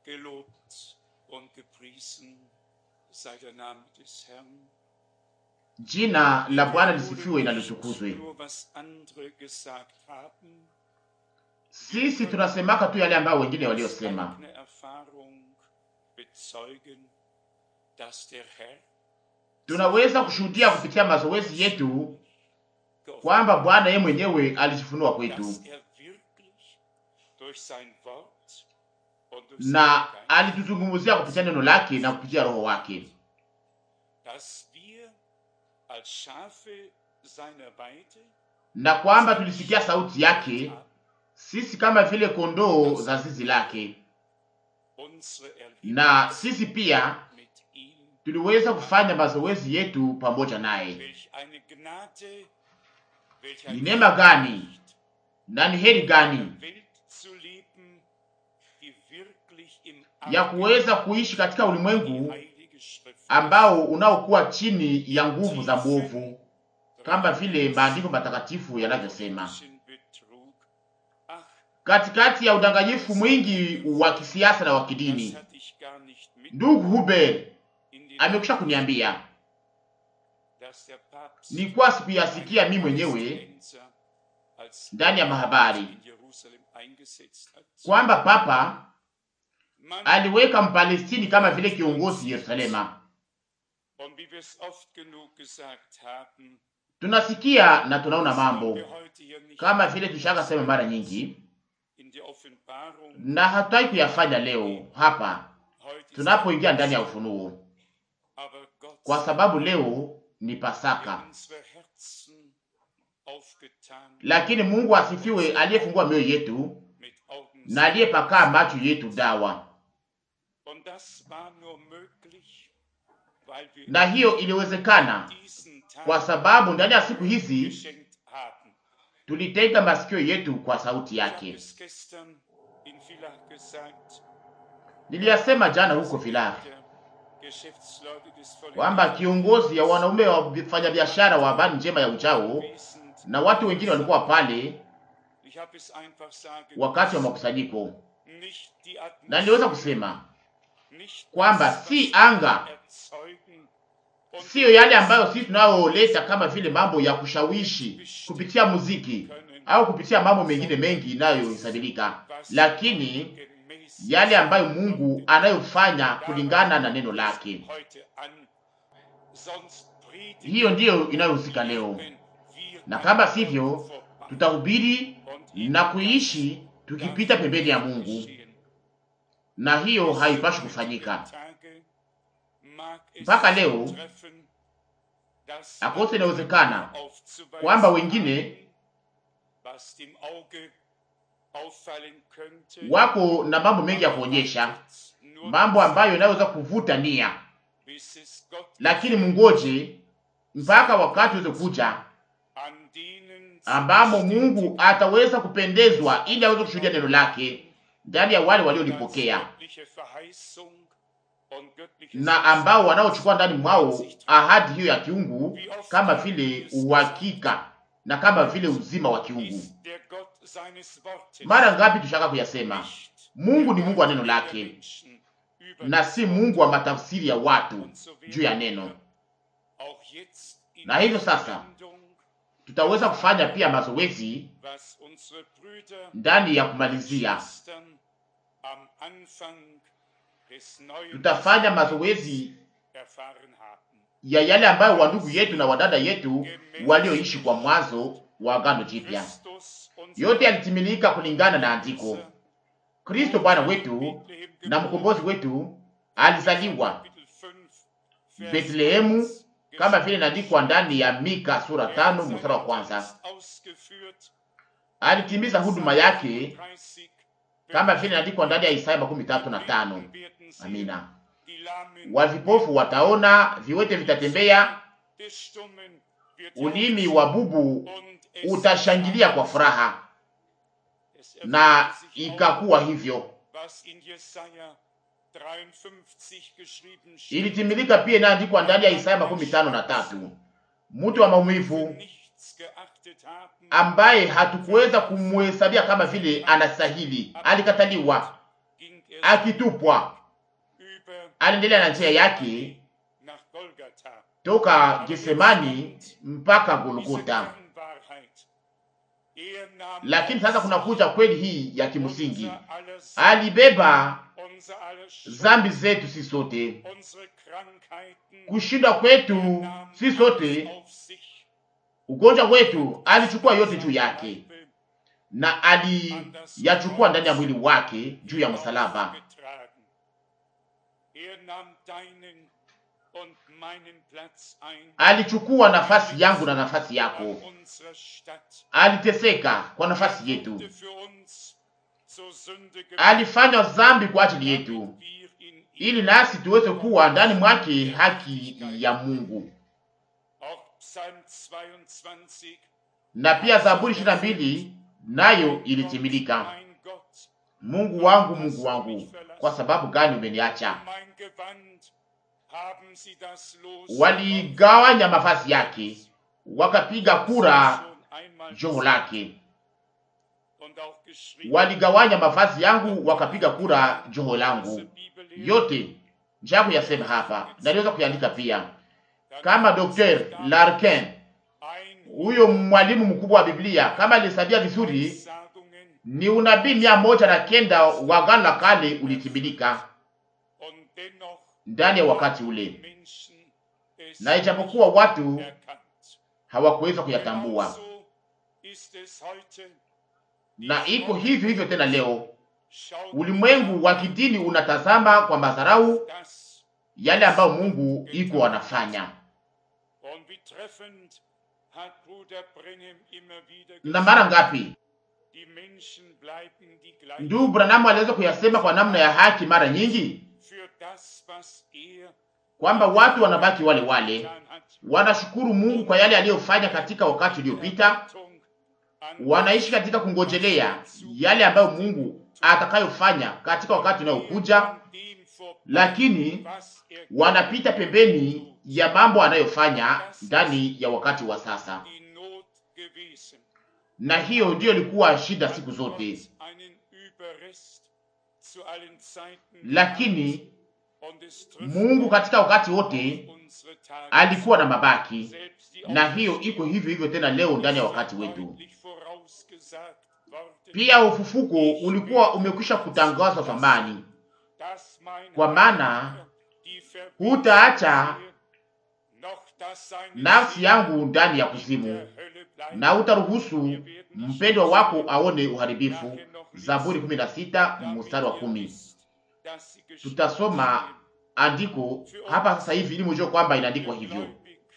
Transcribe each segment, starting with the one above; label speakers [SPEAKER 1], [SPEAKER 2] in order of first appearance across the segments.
[SPEAKER 1] Gelobt und gepriesen sei der Name des Herrn.
[SPEAKER 2] Jina la Bwana lisifiwe na
[SPEAKER 1] Nicht
[SPEAKER 2] litukuzwe.
[SPEAKER 1] Nur was andere gesagt haben,
[SPEAKER 2] Sisi tunasemaka tu yale ambayo wengine
[SPEAKER 1] aus
[SPEAKER 2] waliosema,
[SPEAKER 1] eigener Erfahrung bezeugen, dass der Herr
[SPEAKER 2] tunaweza kushuhudia kupitia mazoezi yetu
[SPEAKER 1] geoffenbart
[SPEAKER 2] kwamba Bwana yeye mwenyewe alijifunua kwetu
[SPEAKER 1] dass er wirklich durch sein Wort und durch
[SPEAKER 2] na
[SPEAKER 1] seinen Geist,
[SPEAKER 2] alituzungumzia kupitia neno lake na kupitia roho wake,
[SPEAKER 1] dass wir als Schafe seiner Weide
[SPEAKER 2] na kwamba tulisikia sauti yake sisi kama vile kondoo za zizi lake,
[SPEAKER 1] unsere
[SPEAKER 2] na
[SPEAKER 1] Erlebnisse
[SPEAKER 2] sisi pia
[SPEAKER 1] mit ihm,
[SPEAKER 2] tuliweza kufanya mazoezi yetu pamoja naye.
[SPEAKER 1] welch eine Gnade, welch
[SPEAKER 2] Ni
[SPEAKER 1] ein
[SPEAKER 2] neema gani
[SPEAKER 1] Recht,
[SPEAKER 2] na ni heri gani
[SPEAKER 1] eine Welt zu leben, die wirklich im
[SPEAKER 2] ya kuweza kuishi katika
[SPEAKER 1] die
[SPEAKER 2] ulimwengu
[SPEAKER 1] Heilige Schrift
[SPEAKER 2] ambao unaokuwa chini ya nguvu za mwovu, kama vile maandiko matakatifu yanavyosema.
[SPEAKER 1] politischen Betrug. Ach,
[SPEAKER 2] Katikati ya udanganyifu mwingi wa kisiasa na wa
[SPEAKER 1] das
[SPEAKER 2] kidini,
[SPEAKER 1] hatte ich gar nicht mit
[SPEAKER 2] ndugu Huber
[SPEAKER 1] in den
[SPEAKER 2] amekwisha kuniambia,
[SPEAKER 1] dass der Papst
[SPEAKER 2] nilikuwa sikuyasikia mimi mwenyewe
[SPEAKER 1] Palästinenser als
[SPEAKER 2] ndani ya mahabari
[SPEAKER 1] in Jerusalem eingesetzt hat.
[SPEAKER 2] kwamba papa
[SPEAKER 1] Man,
[SPEAKER 2] aliweka Mpalestini kama vile kiongozi Yerusalema.
[SPEAKER 1] und wie wir es oft genug gesagt haben,
[SPEAKER 2] Tunasikia na tunaona
[SPEAKER 1] das wollen
[SPEAKER 2] mambo
[SPEAKER 1] wir heute hier nicht
[SPEAKER 2] kama vile tushaka sema mara nyingi,
[SPEAKER 1] in die Offenbarung.
[SPEAKER 2] na hatutaki kuyafanya leo hapa
[SPEAKER 1] Heute ist
[SPEAKER 2] tunapoingia ndani ya ufunuo,
[SPEAKER 1] aber Gott
[SPEAKER 2] kwa sababu leo ni Pasaka.
[SPEAKER 1] der unsere Herzen aufgetan
[SPEAKER 2] Lakini Mungu asifiwe, aliyefungua mioyo yetu
[SPEAKER 1] mit Augen
[SPEAKER 2] na aliyepakaa macho yetu dawa,
[SPEAKER 1] Und das war nur möglich, weil wir
[SPEAKER 2] na hiyo iliwezekana
[SPEAKER 1] diesen
[SPEAKER 2] kwa
[SPEAKER 1] Tag
[SPEAKER 2] sababu ndani ya siku hizi
[SPEAKER 1] geschenkt haben.
[SPEAKER 2] tulitega masikio yetu kwa sauti
[SPEAKER 1] Ich habe
[SPEAKER 2] yake.
[SPEAKER 1] es gestern in Villach gesagt,
[SPEAKER 2] Niliyasema jana huko Villach
[SPEAKER 1] der Geschäftsleute des
[SPEAKER 2] kwamba kiongozi ya wanaume wa wafanyabiashara wa habari njema ya ujao
[SPEAKER 1] Volkswesens,
[SPEAKER 2] na watu wengine walikuwa pale
[SPEAKER 1] ich habe es einfach sagen
[SPEAKER 2] wakati wa
[SPEAKER 1] müssen,
[SPEAKER 2] makusanyiko,
[SPEAKER 1] nicht die
[SPEAKER 2] na niliweza
[SPEAKER 1] Atmosphäre,
[SPEAKER 2] kusema
[SPEAKER 1] nicht
[SPEAKER 2] kwamba
[SPEAKER 1] das, was
[SPEAKER 2] si
[SPEAKER 1] wir
[SPEAKER 2] anga,
[SPEAKER 1] erzeugen und
[SPEAKER 2] siyo yale ambayo sisi tunayoleta kama vile mambo ya kushawishi kupitia muziki au kupitia mambo mengine mengi inayohesabilika,
[SPEAKER 1] was
[SPEAKER 2] lakini
[SPEAKER 1] gemäß
[SPEAKER 2] yale ambayo Mungu anayofanya kulingana na neno lake.
[SPEAKER 1] heute an. Sonst predigen
[SPEAKER 2] Hiyo ndiyo inayohusika leo,
[SPEAKER 1] wir
[SPEAKER 2] na kama sivyo
[SPEAKER 1] vorbei.
[SPEAKER 2] tutahubiri
[SPEAKER 1] Und
[SPEAKER 2] na kuishi tukipita pembeni ya Mungu, na hiyo haipashi kufanyika. Mpaka leo, Akose inawezekana kwamba wengine wako na mambo mengi ya kuonyesha, mambo ambayo yanaweza kuvuta nia, lakini mungoje mpaka wakati uweze kuja ambamo Mungu ataweza kupendezwa ili aweze kushuhudia neno lake ndani ya wale waliolipokea na ambao wanaochukua ndani mwao ahadi hiyo ya kiungu kama vile uhakika na kama vile uzima wa kiungu. Mara ngapi tushaka kuyasema, Mungu ni Mungu wa neno lake na si Mungu wa matafsiri ya watu juu ya neno. Na hivyo sasa tutaweza kufanya pia mazoezi ndani ya kumalizia. Tutafanya mazoezi ya yale ambayo wandugu yetu na wadada yetu walioishi kwa mwanzo wa Agano Jipya. Yote yalitimilika kulingana na andiko. Kristo Bwana wetu na mkombozi wetu alizaliwa Betlehemu kama vile inaandikwa ndani ya Mika sura tano mstari wa kwanza. Alitimiza huduma yake kama vile inaandikwa ndani ya Isaya makumi tatu na tano. Amina. Wavipofu wataona, viwete vitatembea, ulimi wa bubu utashangilia kwa furaha. Na ikakuwa hivyo. Ilitimilika pia inaandikwa ndani ya Isaya makumi tano na tatu. Mtu wa maumivu ambaye hatukuweza kumhesabia kama vile anastahili, alikataliwa, akitupwa, aliendelea na njia yake toka Getsemani mpaka Golgota. Lakini sasa kuna kuja kweli hii ya kimsingi, alibeba zambi zetu si sote, kushindwa kwetu si sote, ugonjwa wetu alichukua yote juu yake, na aliyachukua ndani ya mwili wake juu ya msalaba. Alichukua nafasi yangu na nafasi yako, aliteseka kwa nafasi yetu, alifanya dhambi kwa ajili yetu, ili nasi tuweze kuwa ndani mwake haki ya Mungu. Na pia Zaburi ishirini na mbili nayo ilitimilika, Mungu wangu, Mungu wangu, kwa sababu gani umeniacha? Waligawanya mavazi yake, wakapiga kura joho lake. Waligawanya mavazi yangu, wakapiga kura joho langu. Yote njaa kuyasema hapa, naliweza kuiandika pia kama Dr. Larkin, huyo mwalimu mkubwa wa Biblia, kama alisabia vizuri, ni unabii mia moja na kenda wa Agano la Kale ulitimilika ndani ya wakati ule, na ijapokuwa watu hawakuweza kuyatambua, na iko hivyo hivyo tena leo. Ulimwengu wa kidini unatazama kwa madharau yale ambayo Mungu iko anafanya, na mara ngapi ndugu Branamu aliweza kuyasema kwa namna ya haki mara nyingi kwamba watu wanabaki wale wale, wanashukuru Mungu kwa yale aliyofanya katika wakati uliopita, wanaishi katika kungojelea yale ambayo Mungu atakayofanya katika wakati unayokuja, lakini wanapita pembeni ya mambo anayofanya ndani ya wakati wa sasa, na hiyo ndiyo ilikuwa shida siku zote, lakini Mungu katika wakati wote alikuwa na mabaki, na hiyo iko hivyo hivyo tena leo ndani ya wakati wetu. Pia ufufuko ulikuwa umekwisha kutangazwa zamani, kwa maana hutaacha nafsi yangu ndani ya kuzimu na hutaruhusu mpendwa wako aone uharibifu. Zaburi 16 mstari wa kumi. Tutasoma andiko hapa sasa hivi ili mjue kwamba inaandikwa hivyo.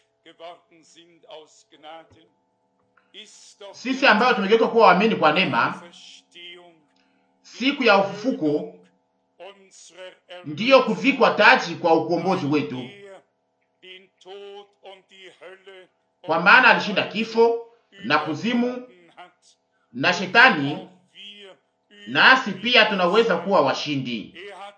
[SPEAKER 2] Sisi ambayo tumegeuka kuwa waamini kwa neema, siku ya ufufuko ndiyo kuvikwa taji kwa ukombozi wetu, kwa maana alishinda kifo na kuzimu na shetani, nasi pia tunaweza kuwa washindi.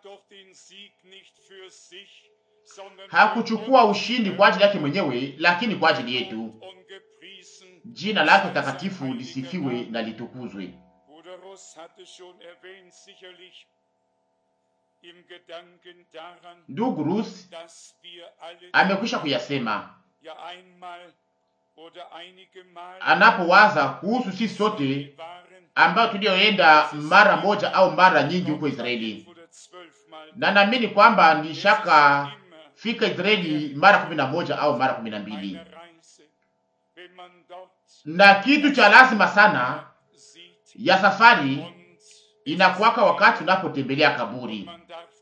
[SPEAKER 2] Hakuchukua ushindi kwa ajili yake mwenyewe, lakini kwa ajili yetu. Jina lake takatifu lisifiwe na litukuzwe. Ndugu Rus amekwisha kuyasema anapowaza kuhusu sisi sote ambayo tulioenda mara moja au mara nyingi huko Israeli, na naamini kwamba nishaka fika Israeli mara kumi na moja au mara kumi na mbili na kitu cha lazima sana ya safari inakuwaka wakati unapotembelea kaburi,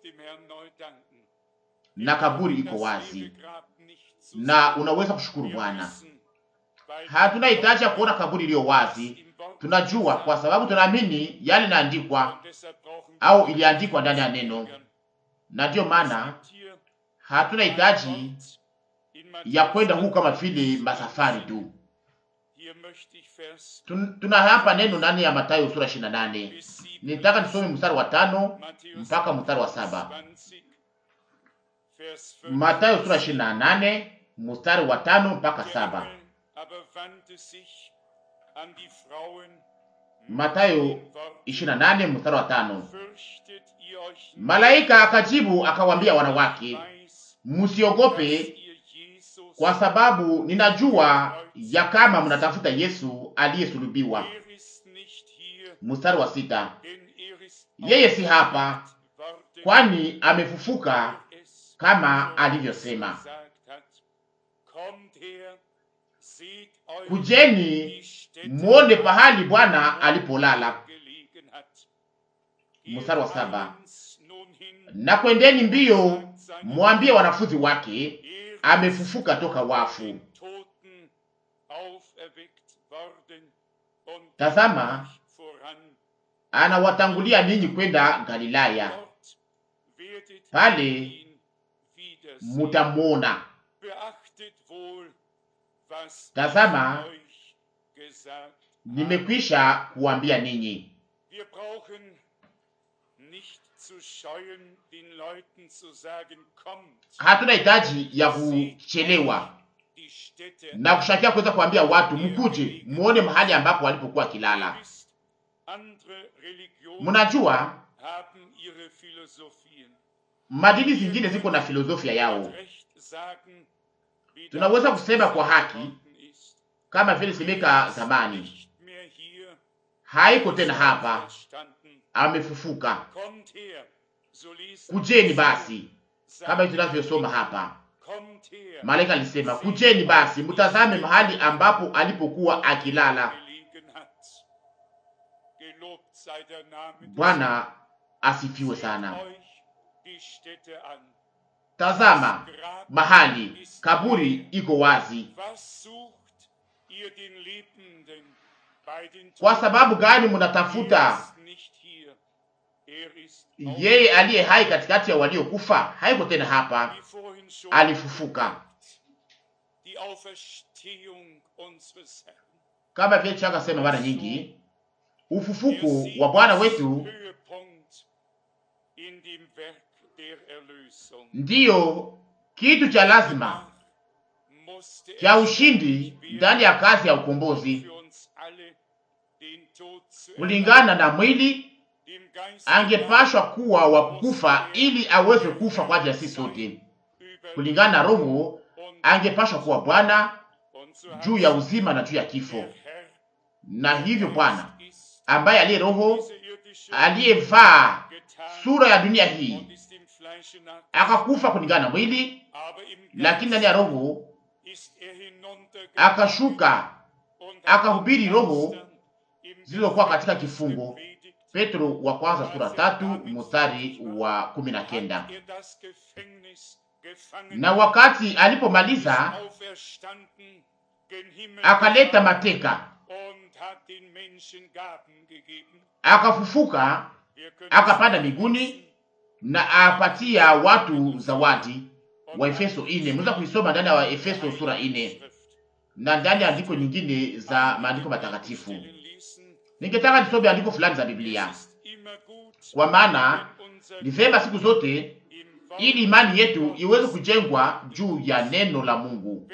[SPEAKER 2] na kaburi iko wazi na unaweza kushukuru Bwana. Hatuna hitaji ya kuona kaburi iliyo wazi, tunajua kwa sababu tunaamini yale inaandikwa au iliandikwa ndani ya neno, na ndiyo maana hatuna hitaji ya kwenda huku kama vile masafari tu. Tuna hapa neno ndani ya Mathayo sura 28. Nitaka nisome mstari wa tano mpaka mstari wa saba. Mathayo sura 28 mstari wa tano mpaka saba. Matayo 28 mstari wa tano.
[SPEAKER 1] Fürchtet ihr euch nicht,
[SPEAKER 2] Malaika akajibu akawambia wanawake,
[SPEAKER 1] ich weiß,
[SPEAKER 2] msiogope,
[SPEAKER 1] dass ihr Jesus,
[SPEAKER 2] kwa sababu ninajua ya kama mnatafuta Yesu aliyesulubiwa.
[SPEAKER 1] er ist nicht hier,
[SPEAKER 2] Mstari wa sita,
[SPEAKER 1] denn er ist
[SPEAKER 2] yeye si hapa,
[SPEAKER 1] worden,
[SPEAKER 2] kwani amefufuka
[SPEAKER 1] er es
[SPEAKER 2] kama alivyosema.
[SPEAKER 1] gesagt hat. Kommt her, seht euch
[SPEAKER 2] Kujeni
[SPEAKER 1] die Stätte
[SPEAKER 2] muone pahali Bwana alipolala.
[SPEAKER 1] gelegen hat.
[SPEAKER 2] Mstari wa
[SPEAKER 1] Geht
[SPEAKER 2] saba.
[SPEAKER 1] eilends nun hin,
[SPEAKER 2] Na kwendeni mbio, mwambie wanafunzi wake
[SPEAKER 1] er ist
[SPEAKER 2] amefufuka toka wafu.
[SPEAKER 1] den Toten auferweckt worden und
[SPEAKER 2] Tazama,
[SPEAKER 1] geht voran.
[SPEAKER 2] anawatangulia ninyi kwenda Galilaya,
[SPEAKER 1] Dort werdet
[SPEAKER 2] Pale
[SPEAKER 1] ihr ihn wiedersehen.
[SPEAKER 2] mutamwona.
[SPEAKER 1] Beachtet wohl, was
[SPEAKER 2] Tazama,
[SPEAKER 1] ich euch gesagt habe.
[SPEAKER 2] Nimekwisha kuambia ninyi.
[SPEAKER 1] Wir brauchen nicht zu scheuen, den Leuten zu sagen, kommt,
[SPEAKER 2] Hatuna hitaji ya kuchelewa
[SPEAKER 1] die Städte
[SPEAKER 2] na kushakia kuweza kuambia watu mkuje muone mahali ambapo walipokuwa kilala.
[SPEAKER 1] wisst, andere Religionen
[SPEAKER 2] Mnajua
[SPEAKER 1] haben ihre Philosophien.
[SPEAKER 2] madini zingine ziko na filosofia yao,
[SPEAKER 1] Recht sagen, wie
[SPEAKER 2] Tunaweza
[SPEAKER 1] damals
[SPEAKER 2] kusema kwa
[SPEAKER 1] gesagt
[SPEAKER 2] haki,
[SPEAKER 1] worden ist.
[SPEAKER 2] kama vile semeka zamani,
[SPEAKER 1] Nicht mehr hier,
[SPEAKER 2] haiko tena hapa,
[SPEAKER 1] verstanden.
[SPEAKER 2] amefufuka.
[SPEAKER 1] Kommt her, so lesen
[SPEAKER 2] Kujeni
[SPEAKER 1] wir
[SPEAKER 2] basi,
[SPEAKER 1] es.
[SPEAKER 2] kama hivi tunavyosoma hapa.
[SPEAKER 1] Kommt her,
[SPEAKER 2] Malaika alisema, kujeni basi, mtazame mahali ambapo alipokuwa akilala.
[SPEAKER 1] gelegen hat. Gelobt sei der Name des
[SPEAKER 2] Bwana asifiwe
[SPEAKER 1] Seht
[SPEAKER 2] sana.
[SPEAKER 1] euch die Städte an.
[SPEAKER 2] Tazama
[SPEAKER 1] Das Grab
[SPEAKER 2] mahali
[SPEAKER 1] ist
[SPEAKER 2] kaburi iko wazi.
[SPEAKER 1] Was sucht ihr den Lebenden bei den
[SPEAKER 2] Kwa
[SPEAKER 1] Toten?
[SPEAKER 2] sababu gani
[SPEAKER 1] Er
[SPEAKER 2] mnatafuta
[SPEAKER 1] ist nicht hier. Er ist
[SPEAKER 2] yeye aliye hai katikati ya waliokufa? Haiko tena hapa,
[SPEAKER 1] wie vorhin schon
[SPEAKER 2] alifufuka.
[SPEAKER 1] die Auferstehung unseres Herrn.
[SPEAKER 2] Kama vile chaka sema mara nyingi,
[SPEAKER 1] Der
[SPEAKER 2] ufufuko
[SPEAKER 1] Sieg
[SPEAKER 2] wa Bwana
[SPEAKER 1] ist
[SPEAKER 2] wetu
[SPEAKER 1] Höhepunkt in dem Werk der Erlösung.
[SPEAKER 2] ndiyo kitu cha lazima
[SPEAKER 1] Musste er
[SPEAKER 2] cha ushindi ndani ya kazi ya ukombozi.
[SPEAKER 1] für uns alle den Tod zu
[SPEAKER 2] Kulingana na mwili,
[SPEAKER 1] dem Geist
[SPEAKER 2] angepashwa kuwa wa kufa ili aweze kufa kwa ajili ya sisi sote. Kulingana na Roho, angepashwa kuwa Bwana juu ya uzima na juu ya kifo. Na hivyo Bwana ambaye aliye Roho aliyevaa sura ya dunia hii akakufa kulingana na mwili, lakini ndani ya Roho akashuka akahubiri roho zilizokuwa katika kifungo. Petro wa kwanza sura tatu mstari wa kumi na kenda. Na wakati alipomaliza akaleta mateka, akafufuka, akapanda mbinguni na apatia watu zawadi. Wa Efeso ine, mweza kuisoma ndani ya wa Efeso sura ine na ndani ya andiko nyingine za maandiko matakatifu. Ningetaka nisome andiko fulani za Biblia, kwa maana ni vema siku zote, ili imani yetu iweze kujengwa juu ya neno la Mungu.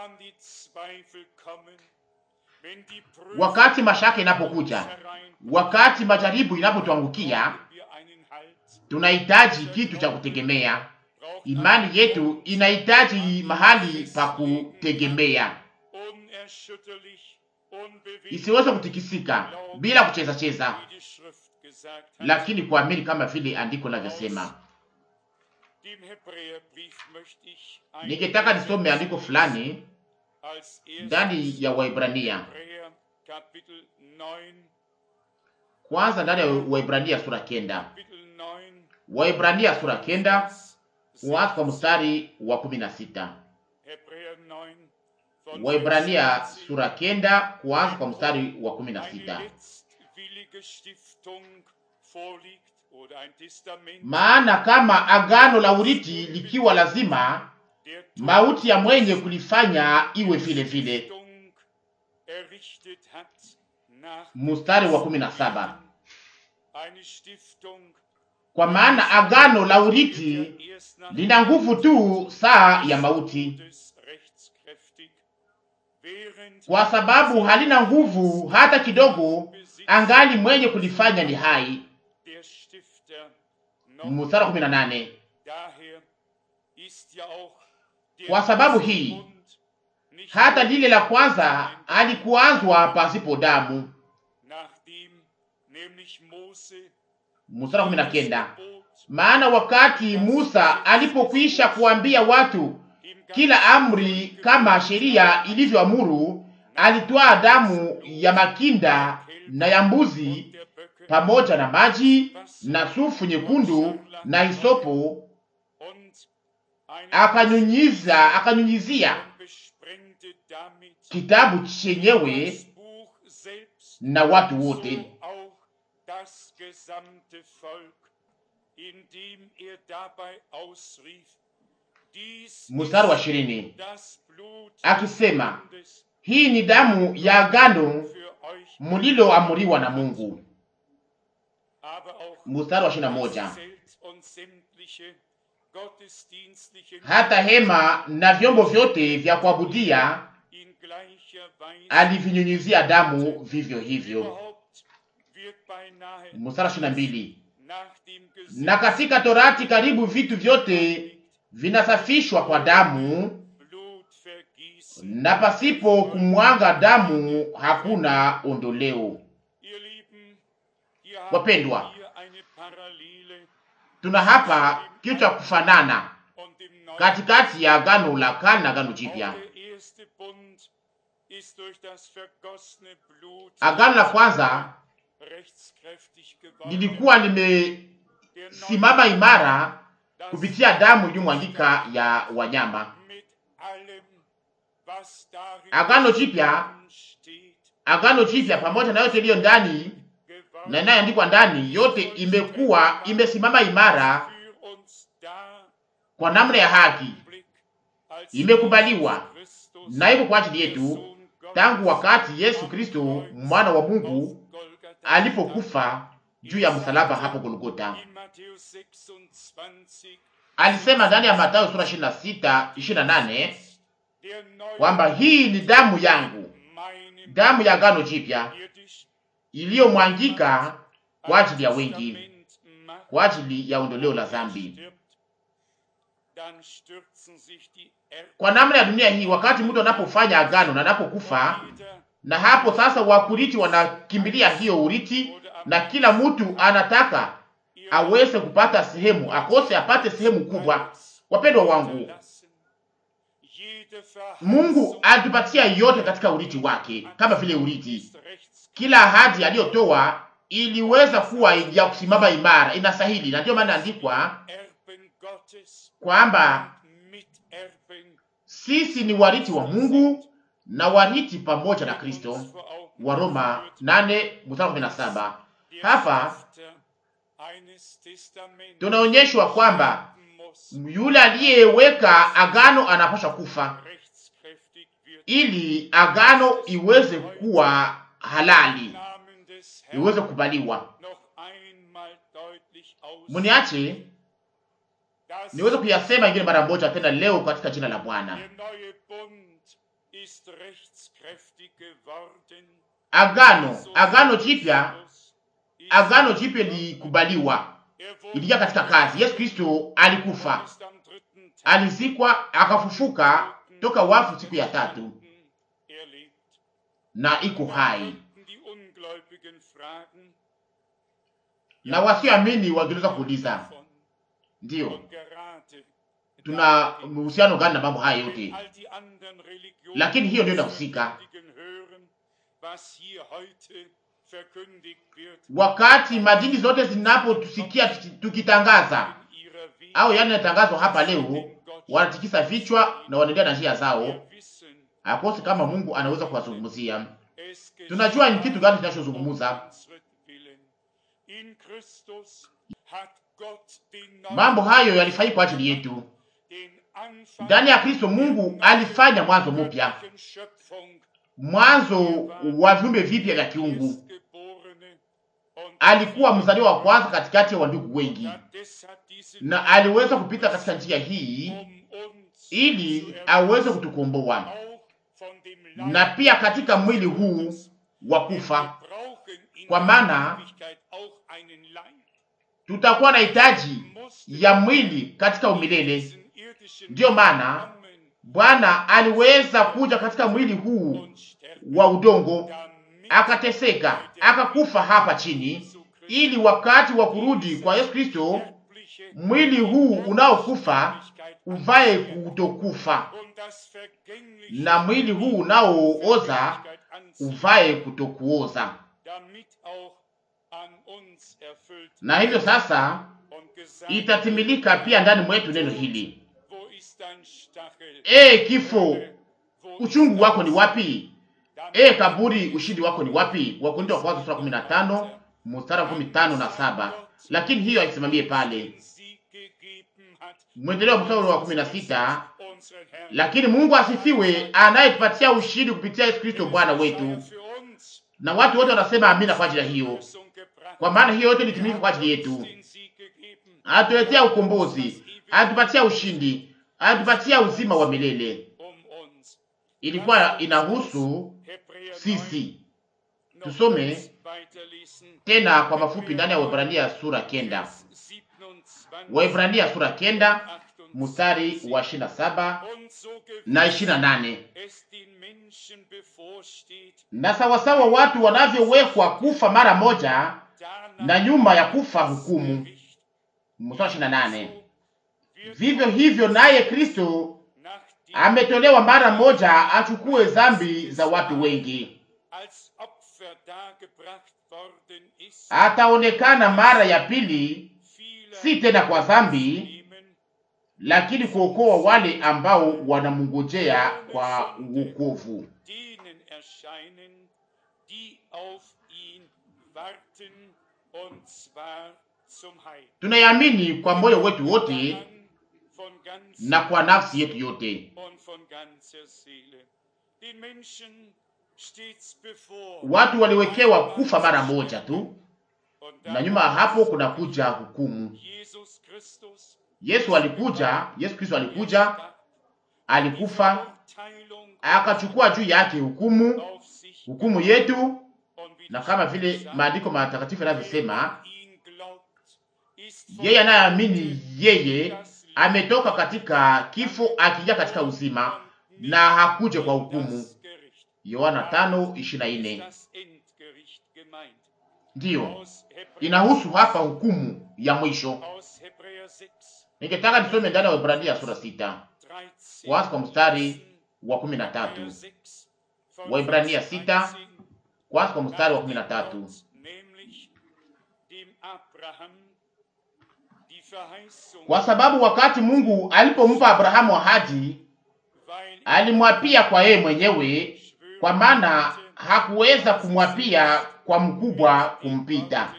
[SPEAKER 2] Wakati mashaka inapokuja, wakati majaribu inapotuangukia, tunahitaji kitu cha kutegemea. Imani yetu inahitaji mahali pa kutegemea, isiweze kutikisika bila kucheza cheza, lakini kuamini kama vile andiko linavyosema. Ningetaka nisome andiko fulani ndani ya Waibrania, kwanza ndani ya Waibrania sura kenda, Waibrania sura kenda kuanza kwa mstari wa kumi na sita. Waibrania sura kenda kuanza kwa mstari wa kumi na sita. Maana kama agano la urithi likiwa lazima, mauti ya mwenye kulifanya iwe vile vile. Mstari wa kumi na saba. Kwa maana agano la urithi lina nguvu tu saa ya mauti, kwa sababu halina nguvu hata kidogo, angali mwenye kulifanya ni hai. Mstari kumi na nane. Kwa sababu hii hata lile la kwanza alikuanzwa pasipo damu. Mstari kumi na kenda. Maana wakati Musa alipokwisha kuambia watu kila amri kama sheria ilivyoamuru, alitwaa damu ya makinda na ya mbuzi pamoja na maji na sufu nyekundu na hisopo, akanyunyiza akanyunyizia kitabu chenyewe na watu wote. Mstari wa ishirini akisema, hii ni damu ya agano mliloamuriwa na Mungu. Mstari wa ishirini na moja hata hema na vyombo vyote vya kuabudia alivinyunyizia damu vivyo hivyo. Mstari wa ishirini na mbili na katika Torati karibu vitu vyote vinasafishwa kwa damu, na pasipo kumwaga damu hakuna ondoleo. Wapendwa, tuna hapa kitu cha kufanana katikati ya agano la kale na agano jipya. Agano la kwanza lilikuwa limesimama imara kupitia damu iliyomwangika ya wanyama. Agano jipya, agano jipya pamoja na yote iliyo ndani na inayoandikwa ndani, yote imekuwa imesimama imara kwa namna ya haki, imekubaliwa na iko kwa ajili yetu tangu wakati Yesu Kristo mwana wa Mungu alipokufa juu ya msalaba hapo Golgota. Alisema ndani ya Mathayo sura 26 28 kwamba hii ni damu yangu, damu ya agano jipya iliyomwangika kwa ajili ya wengi, kwa ajili ya ondoleo la dhambi. Kwa namna ya dunia hii, wakati mtu anapofanya agano na anapokufa, na hapo sasa wakuriti wanakimbilia hiyo uriti, na kila mtu anataka aweze kupata sehemu, akose apate sehemu kubwa. Wapendwa wangu, Mungu alitupatia yote katika uriti wake, kama vile uriti. Kila ahadi aliyotoa iliweza kuwa ya kusimama imara, inastahili, na ndio maana andikwa kwamba sisi ni wariti wa Mungu na wariti pamoja na Kristo, wa Roma 8:17. Hapa tunaonyeshwa kwamba yule aliyeweka agano anapaswa kufa ili agano iweze kuwa halali, iweze kubaliwa. Muniache niweze kuyasema ingine mara moja tena leo katika jina la Bwana. Agano, agano jipya, agano jipya likubaliwa, ilija katika kazi. Yesu Kristo alikufa, alizikwa, akafufuka toka wafu siku ya tatu, na iko hai, na wasioamini wangeweza kuuliza ndiyo, tuna uhusiano gani na mambo haya yote? Lakini hiyo ndio inahusika wakati madini zote zinapotusikia tukitangaza au yani natangazwa hapa leo, wanatikisa vichwa na wanaendelea na njia zao, akosi kama Mungu anaweza kuwazungumzia. Tunajua ni kitu gani tunachozungumza. Mambo hayo yalifanyika kwa ajili yetu. Ndani ya Kristo Mungu alifanya mwanzo mpya, mwanzo wa viumbe vipya vya kiungu. Alikuwa mzaliwa wa kwanza katikati ya wandugu wengi, na aliweza kupita katika njia hii ili aweze kutukomboa na pia katika mwili huu wa kufa,
[SPEAKER 1] Wir brauchen in
[SPEAKER 2] Kwa
[SPEAKER 1] der
[SPEAKER 2] maana-
[SPEAKER 1] Ewigkeit auch einen Leib.
[SPEAKER 2] tutakuwa na hitaji
[SPEAKER 1] Musste
[SPEAKER 2] ya mwili katika umilele.
[SPEAKER 1] diesen irdischen
[SPEAKER 2] Ndiyo maana
[SPEAKER 1] kommen
[SPEAKER 2] Bwana aliweza kuja katika mwili huu
[SPEAKER 1] und sterben,
[SPEAKER 2] wa udongo,
[SPEAKER 1] damit
[SPEAKER 2] akateseka, akakufa hapa chini, ili wakati wa kurudi kwa Yesu Kristo
[SPEAKER 1] sterbliche
[SPEAKER 2] mwili huu unaokufa uvae kutokufa
[SPEAKER 1] und das vergängliche
[SPEAKER 2] na mwili huu unaooza
[SPEAKER 1] Vergänglichkeit anziehen,
[SPEAKER 2] uvae kutokuoza.
[SPEAKER 1] damit auch an uns erfüllt
[SPEAKER 2] Na hivyo sasa
[SPEAKER 1] und gesagt
[SPEAKER 2] itatimilika pia ndani mwetu neno hili:
[SPEAKER 1] wo ist dein Stachel?
[SPEAKER 2] e kifo,
[SPEAKER 1] Wo ist
[SPEAKER 2] uchungu
[SPEAKER 1] dein
[SPEAKER 2] wako ni wapi?
[SPEAKER 1] Damit
[SPEAKER 2] E kaburi, ushindi wako ni wapi? Wakorintho wa kwanza sura 15 mstari wa 15 na saba. Lakini hiyo haisimamie pale,
[SPEAKER 1] den Sieg gegeben hat,
[SPEAKER 2] mwendeleo wa mstari wa 16
[SPEAKER 1] unseren Herrn.
[SPEAKER 2] lakini Mungu asifiwe, anayetupatia ushindi kupitia Yesu Kristo Bwana wetu.
[SPEAKER 1] Für uns
[SPEAKER 2] Na watu wote wanasema amina kwa ajili ya hiyo,
[SPEAKER 1] Lösung gebracht.
[SPEAKER 2] kwa maana hiyo yote ilitumika kwa ajili yetu.
[SPEAKER 1] Den Sieg gegeben.
[SPEAKER 2] Atuletea ukombozi, atupatia ushindi, atupatia uzima wa milele.
[SPEAKER 1] Um uns.
[SPEAKER 2] Ilikuwa inahusu
[SPEAKER 1] Hebräer
[SPEAKER 2] sisi.
[SPEAKER 1] 9 noch
[SPEAKER 2] Tusome
[SPEAKER 1] kurz weiterlesen.
[SPEAKER 2] tena kwa mafupi ndani ya Waebrania sura kenda.
[SPEAKER 1] Vers 27,
[SPEAKER 2] Waebrania sura kenda
[SPEAKER 1] 28.
[SPEAKER 2] mstari wa 27
[SPEAKER 1] Und so
[SPEAKER 2] na
[SPEAKER 1] gewiss
[SPEAKER 2] 28.
[SPEAKER 1] es den Menschen bevorsteht,
[SPEAKER 2] Na sawasawa watu wanavyowekwa kufa mara moja
[SPEAKER 1] danach
[SPEAKER 2] na nyuma ya kufa
[SPEAKER 1] das
[SPEAKER 2] hukumu.
[SPEAKER 1] Gericht.
[SPEAKER 2] Mstari wa 28.
[SPEAKER 1] So wird
[SPEAKER 2] Vivyo hivyo naye Kristo
[SPEAKER 1] nach dem
[SPEAKER 2] ametolewa mara moja achukue dhambi za watu wengi,
[SPEAKER 1] als Opfer dargebracht worden ist,
[SPEAKER 2] ataonekana mara ya pili,
[SPEAKER 1] viele
[SPEAKER 2] si tena kwa dhambi,
[SPEAKER 1] nehmen,
[SPEAKER 2] lakini kuokoa wale ambao wanamngojea kwa wokovu.
[SPEAKER 1] denen erscheinen, die auf ihn warten, und zwar zum Heil.
[SPEAKER 2] Tunayamini kwa moyo wetu wote
[SPEAKER 1] Daran von ganz
[SPEAKER 2] na kwa nafsi yetu yote.
[SPEAKER 1] und von ganzer Seele. Den Menschen steht's bevor.
[SPEAKER 2] Watu waliwekewa kufa mara moja tu,
[SPEAKER 1] Und
[SPEAKER 2] na nyuma ya hapo kuna kuja hukumu.
[SPEAKER 1] Jesus Christus
[SPEAKER 2] Yesu alikuja, Yesu Kristo alikuja, alikufa,
[SPEAKER 1] Verurteilung
[SPEAKER 2] akachukua juu yake hukumu,
[SPEAKER 1] auf sich
[SPEAKER 2] hukumu yetu,
[SPEAKER 1] und wie
[SPEAKER 2] na
[SPEAKER 1] die
[SPEAKER 2] kama
[SPEAKER 1] Schrift
[SPEAKER 2] vile
[SPEAKER 1] sagt,
[SPEAKER 2] maandiko matakatifu
[SPEAKER 1] wer
[SPEAKER 2] yanavyosema,
[SPEAKER 1] an ihn glaubt, ist von
[SPEAKER 2] yeye anayeamini yeye ametoka katika kifo akija katika uzima na hakuja kwa hukumu.
[SPEAKER 1] das Gericht.
[SPEAKER 2] Yohana
[SPEAKER 1] Ist
[SPEAKER 2] 5:24.
[SPEAKER 1] das Endgericht gemeint.
[SPEAKER 2] Ndiyo
[SPEAKER 1] Aus Hebräer,
[SPEAKER 2] inahusu hapa hukumu ya mwisho.
[SPEAKER 1] aus Hebräer 6,
[SPEAKER 2] Ningetaka nisome ndani ya Waebrania sura 6
[SPEAKER 1] 13,
[SPEAKER 2] kwanza kwa mstari wa 13.
[SPEAKER 1] Hebräer 6, von
[SPEAKER 2] Waebrania
[SPEAKER 1] Vers
[SPEAKER 2] 6
[SPEAKER 1] 13,
[SPEAKER 2] kwanza kwa mstari wa
[SPEAKER 1] nach dem
[SPEAKER 2] 13.
[SPEAKER 1] Gott, nämlich dem Abraham die Verheißung,
[SPEAKER 2] Kwa sababu wakati Mungu alipompa Abrahamu ahadi,
[SPEAKER 1] weil er
[SPEAKER 2] alimwapia kwa yeye mwenyewe,
[SPEAKER 1] schwören
[SPEAKER 2] kwa maana
[SPEAKER 1] konnte,
[SPEAKER 2] hakuweza kumwapia kwa mkubwa kumpita.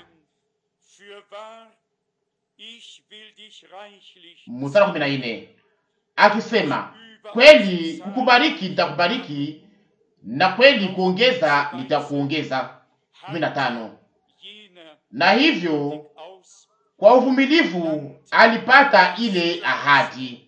[SPEAKER 1] Fürwahr, ich will dich reichlich
[SPEAKER 2] Mstari wa 14 akisema, kweli kukubariki nitakubariki, na kweli kuongeza nitakuongeza. 15
[SPEAKER 1] jener
[SPEAKER 2] Na hivyo
[SPEAKER 1] aus
[SPEAKER 2] kwa uvumilivu alipata ile ahadi.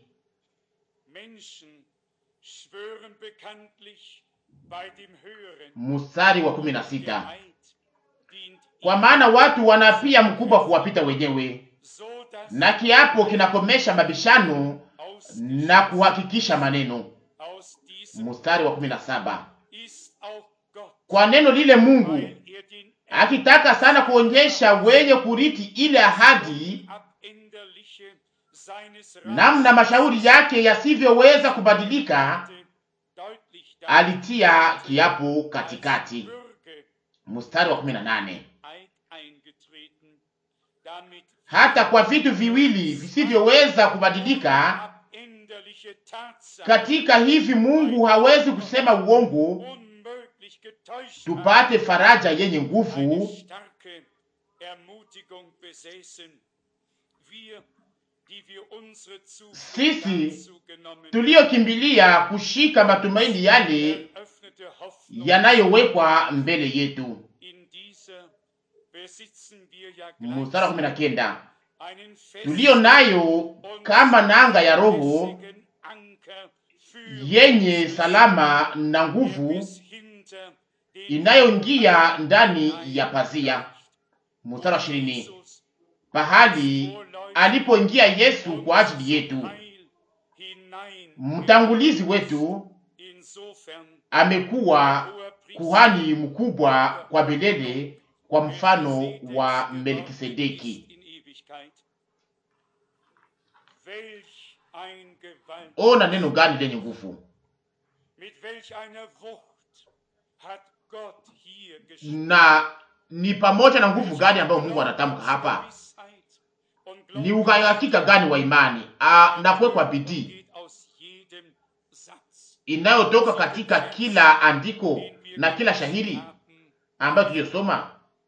[SPEAKER 1] Menschen schwören bekanntlich bei dem Höheren.
[SPEAKER 2] Mstari wa
[SPEAKER 1] Der
[SPEAKER 2] 16
[SPEAKER 1] Eid dient
[SPEAKER 2] kwa
[SPEAKER 1] ihm,
[SPEAKER 2] maana watu wanapia mkubwa kuwapita wenyewe,
[SPEAKER 1] so dass
[SPEAKER 2] na kiapo kinakomesha mabishano
[SPEAKER 1] aus,
[SPEAKER 2] na kuhakikisha maneno.
[SPEAKER 1] aus diesem
[SPEAKER 2] Mstari wa 17
[SPEAKER 1] ist auch Gott,
[SPEAKER 2] kwa neno lile Mungu
[SPEAKER 1] weil er den
[SPEAKER 2] akitaka sana kuonyesha wenye kuriti ile ahadi,
[SPEAKER 1] abänderliche seines
[SPEAKER 2] namna mashauri yake yasivyoweza kubadilika,
[SPEAKER 1] hatte, deutlich
[SPEAKER 2] alitia kiapo katikati.
[SPEAKER 1] Bürger
[SPEAKER 2] Mstari wa 18
[SPEAKER 1] Eid eingetreten, damit
[SPEAKER 2] hata kwa vitu viwili visivyoweza kubadilika,
[SPEAKER 1] abänderliche Tatsachen
[SPEAKER 2] katika hivi Mungu hawezi kusema uongo,
[SPEAKER 1] unmöglich getäuscht
[SPEAKER 2] tupate faraja yenye
[SPEAKER 1] eine
[SPEAKER 2] nguvu
[SPEAKER 1] starke Ermutigung besäßen. Wir, die wir unsere
[SPEAKER 2] Sisi,
[SPEAKER 1] Zukunft zugenommen
[SPEAKER 2] tuliyokimbilia kushika matumaini yale
[SPEAKER 1] eröffnete Hoffnung
[SPEAKER 2] yanayowekwa mbele yetu.
[SPEAKER 1] in dieser besitzen wir ja
[SPEAKER 2] Mstari wa kumi na kenda
[SPEAKER 1] einen festen
[SPEAKER 2] tuliyo nayo
[SPEAKER 1] und
[SPEAKER 2] kama nanga ya roho
[SPEAKER 1] festigen Anker für
[SPEAKER 2] yenye salama na nguvu inayoingia ndani ya pazia. Mstari wa ishirini, pahali alipoingia Yesu kwa ajili yetu, mtangulizi wetu, amekuwa kuhani mkubwa kwa milele, kwa mfano wa Melkisedeki. Ona neno gani lenye nguvu na ni pamoja na nguvu gani ambayo Mungu anatamka hapa? Ni uhakika gani wa imani na kuwekwa bidii inayotoka katika kila andiko na kila shahiri ambayo tuliyosoma.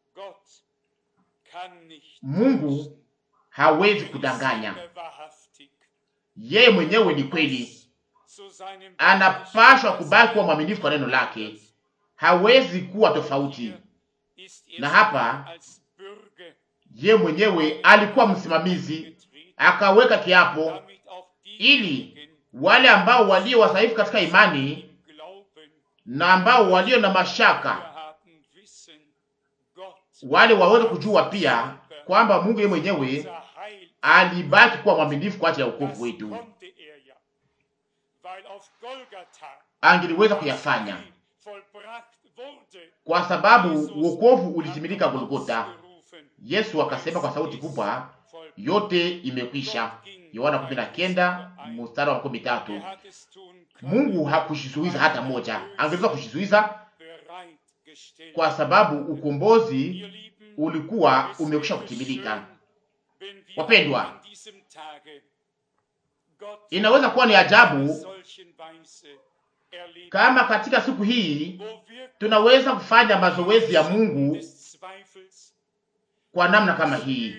[SPEAKER 2] Mungu hawezi kudanganya, yeye mwenyewe ni kweli, anapashwa kubaki kuwa mwaminifu kwa neno lake, hawezi kuwa tofauti na hapa. Yeye mwenyewe alikuwa msimamizi, akaweka kiapo ili wale ambao walio wadhaifu katika imani na ambao walio na mashaka wale waweze kujua pia kwamba Mungu yeye mwenyewe alibaki kuwa mwaminifu kwa ajili ya wokovu wetu. Angeliweza kuyafanya kwa sababu wokovu ulitimilika Golgota. Yesu akasema kwa sauti kubwa, yote imekwisha. Yohana 19 mstari wa 13. Mungu hakushizuiza hata moja, angeweza kushizuiza kwa sababu ukombozi ulikuwa umekwisha kutimilika. Wapendwa, inaweza kuwa ni ajabu kama katika siku hii tunaweza kufanya mazoezi ya Mungu kwa namna kama hii,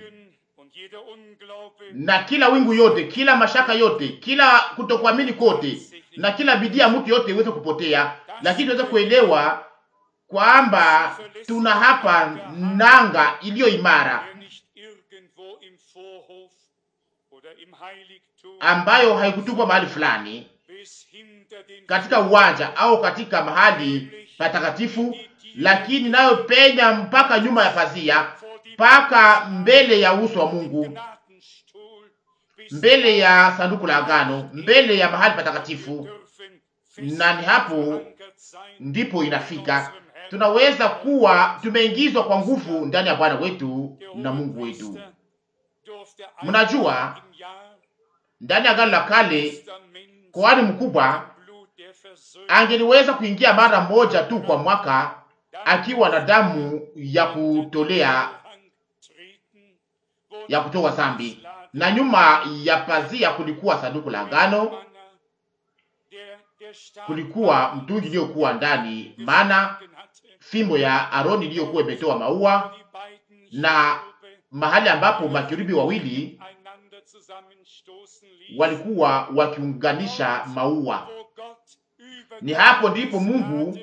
[SPEAKER 2] na kila wingu yote, kila mashaka yote, kila kutokuamini kote, na kila bidii ya mtu yote iweze kupotea, lakini tuweze kuelewa kwamba tuna hapa nanga iliyo imara ambayo haikutupwa mahali fulani katika uwanja au katika mahali patakatifu, lakini nayo penya mpaka nyuma ya pazia, mpaka mbele ya uso wa Mungu, mbele ya sanduku la agano, mbele ya mahali patakatifu. Na ni hapo ndipo inafika, tunaweza kuwa tumeingizwa kwa nguvu ndani ya Bwana wetu na Mungu wetu. Mnajua, ndani ya agano la kale kuhani mkubwa angeliweza kuingia mara moja tu kwa mwaka akiwa na damu ya kutolea ya kutoa dhambi, na nyuma ya pazia kulikuwa sanduku la agano, kulikuwa mtungi iliyokuwa ndani, maana fimbo ya Aroni iliyokuwa imetoa maua, na mahali ambapo makerubi wawili walikuwa wakiunganisha maua. Ni hapo ndipo Mungu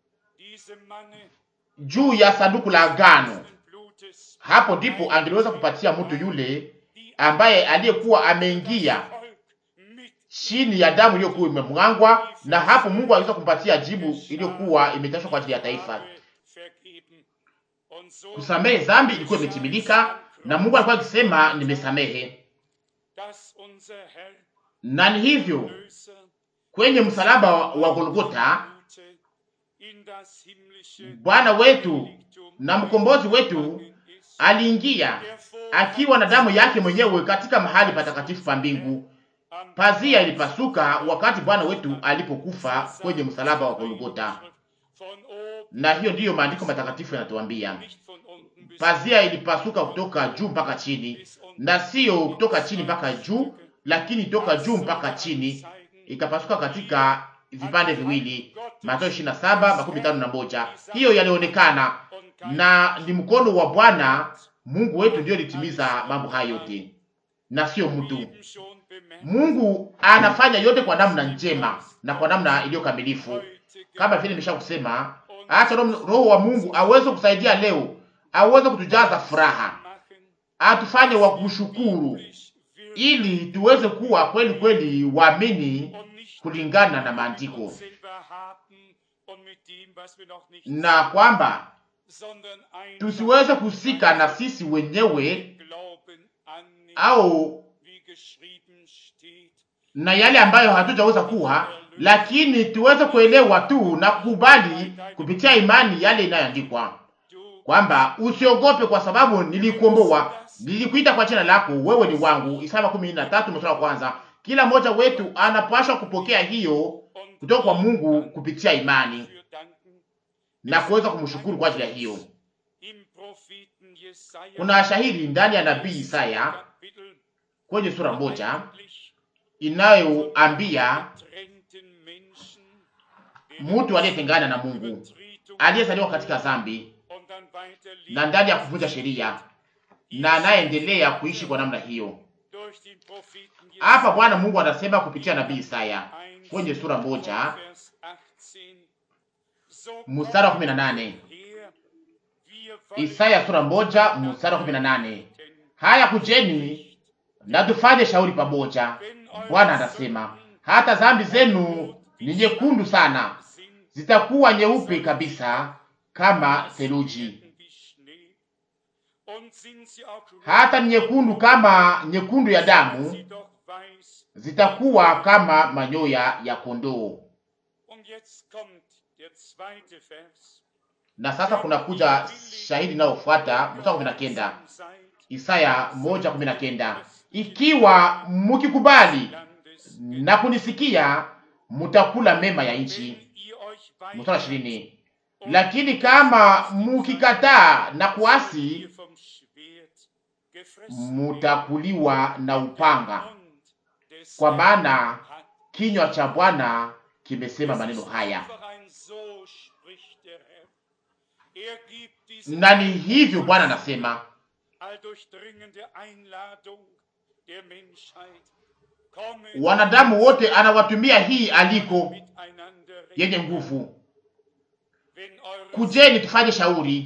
[SPEAKER 2] juu ya sanduku la agano, hapo ndipo angeliweza kupatia mtu yule ambaye aliyekuwa ameingia chini ya damu iliyokuwa imemwangwa, na hapo Mungu aliweza kumpatia jibu iliyokuwa imetashwa kwa ajili ya taifa. Kusamehe dhambi ilikuwa imetimilika, na Mungu alikuwa akisema nimesamehe na ni hivyo kwenye msalaba wa Golgota Bwana wetu na mkombozi wetu aliingia akiwa na damu yake mwenyewe katika mahali patakatifu pa mbingu. Pazia ilipasuka wakati Bwana wetu alipokufa kwenye msalaba wa Golgota, na hiyo ndiyo maandiko matakatifu yanatuambia. Pazia ilipasuka kutoka juu mpaka chini, na sio kutoka chini mpaka juu, lakini toka juu mpaka chini, ikapasuka katika vipande viwili. Mathayo 27 makumi tano na moja. Hiyo yalionekana na ni mkono wa Bwana Mungu wetu ndio litimiza mambo haya yote, na sio mtu. Mungu anafanya yote kwa namna njema na kwa namna iliyo kamilifu, kama vile nimesha kusema. Acha Roho wa Mungu aweze kusaidia leo, aweze kutujaza furaha, atufanye wa kushukuru, ili tuweze kuwa kweli kweli waamini kulingana na maandiko, na kwamba tusiweze kuhusika na sisi wenyewe au na yale ambayo hatujaweza kuwa, lakini tuweze kuelewa tu na kukubali kupitia imani yale inayoandikwa kwamba usiogope, kwa sababu nilikuomboa, nilikuita kwa jina lako, wewe ni wangu. Isaya makumi na tatu mstari wa kwanza. Kila mmoja wetu anapaswa kupokea hiyo kutoka kwa Mungu kupitia imani na kuweza kumshukuru kwa ajili ya hiyo. Kuna shahidi ndani ya nabii Isaya kwenye sura moja inayoambia mtu aliyetengana na Mungu, aliyezaliwa katika dhambi na ndani ya kuvunja sheria na anayeendelea kuishi kwa namna hiyo. Hapa Bwana Mungu anasema kupitia nabii Isaya kwenye sura moja mstari wa kumi na nane. Isaya sura moja mstari wa kumi na nane. Haya, kujeni na tufanye shauri pamoja, Bwana anasema, hata dhambi zenu ni nyekundu sana, zitakuwa nyeupe kabisa kama theluji, hata ni nyekundu kama nyekundu ya damu, zitakuwa kama manyoya ya kondoo. Na sasa kuna kuja shahidi inayofuata mstari kumi na kenda, Isaya moja kumi na kenda ikiwa mukikubali na kunisikia mutakula mema ya nchi. Mstari ishirini, lakini kama mukikataa na kuasi mutakuliwa na upanga, kwa maana kinywa cha Bwana kimesema maneno haya. Na ni hivyo Bwana anasema wanadamu wote anawatumia hii aliko yenye nguvu, kujeni tufanye shauri.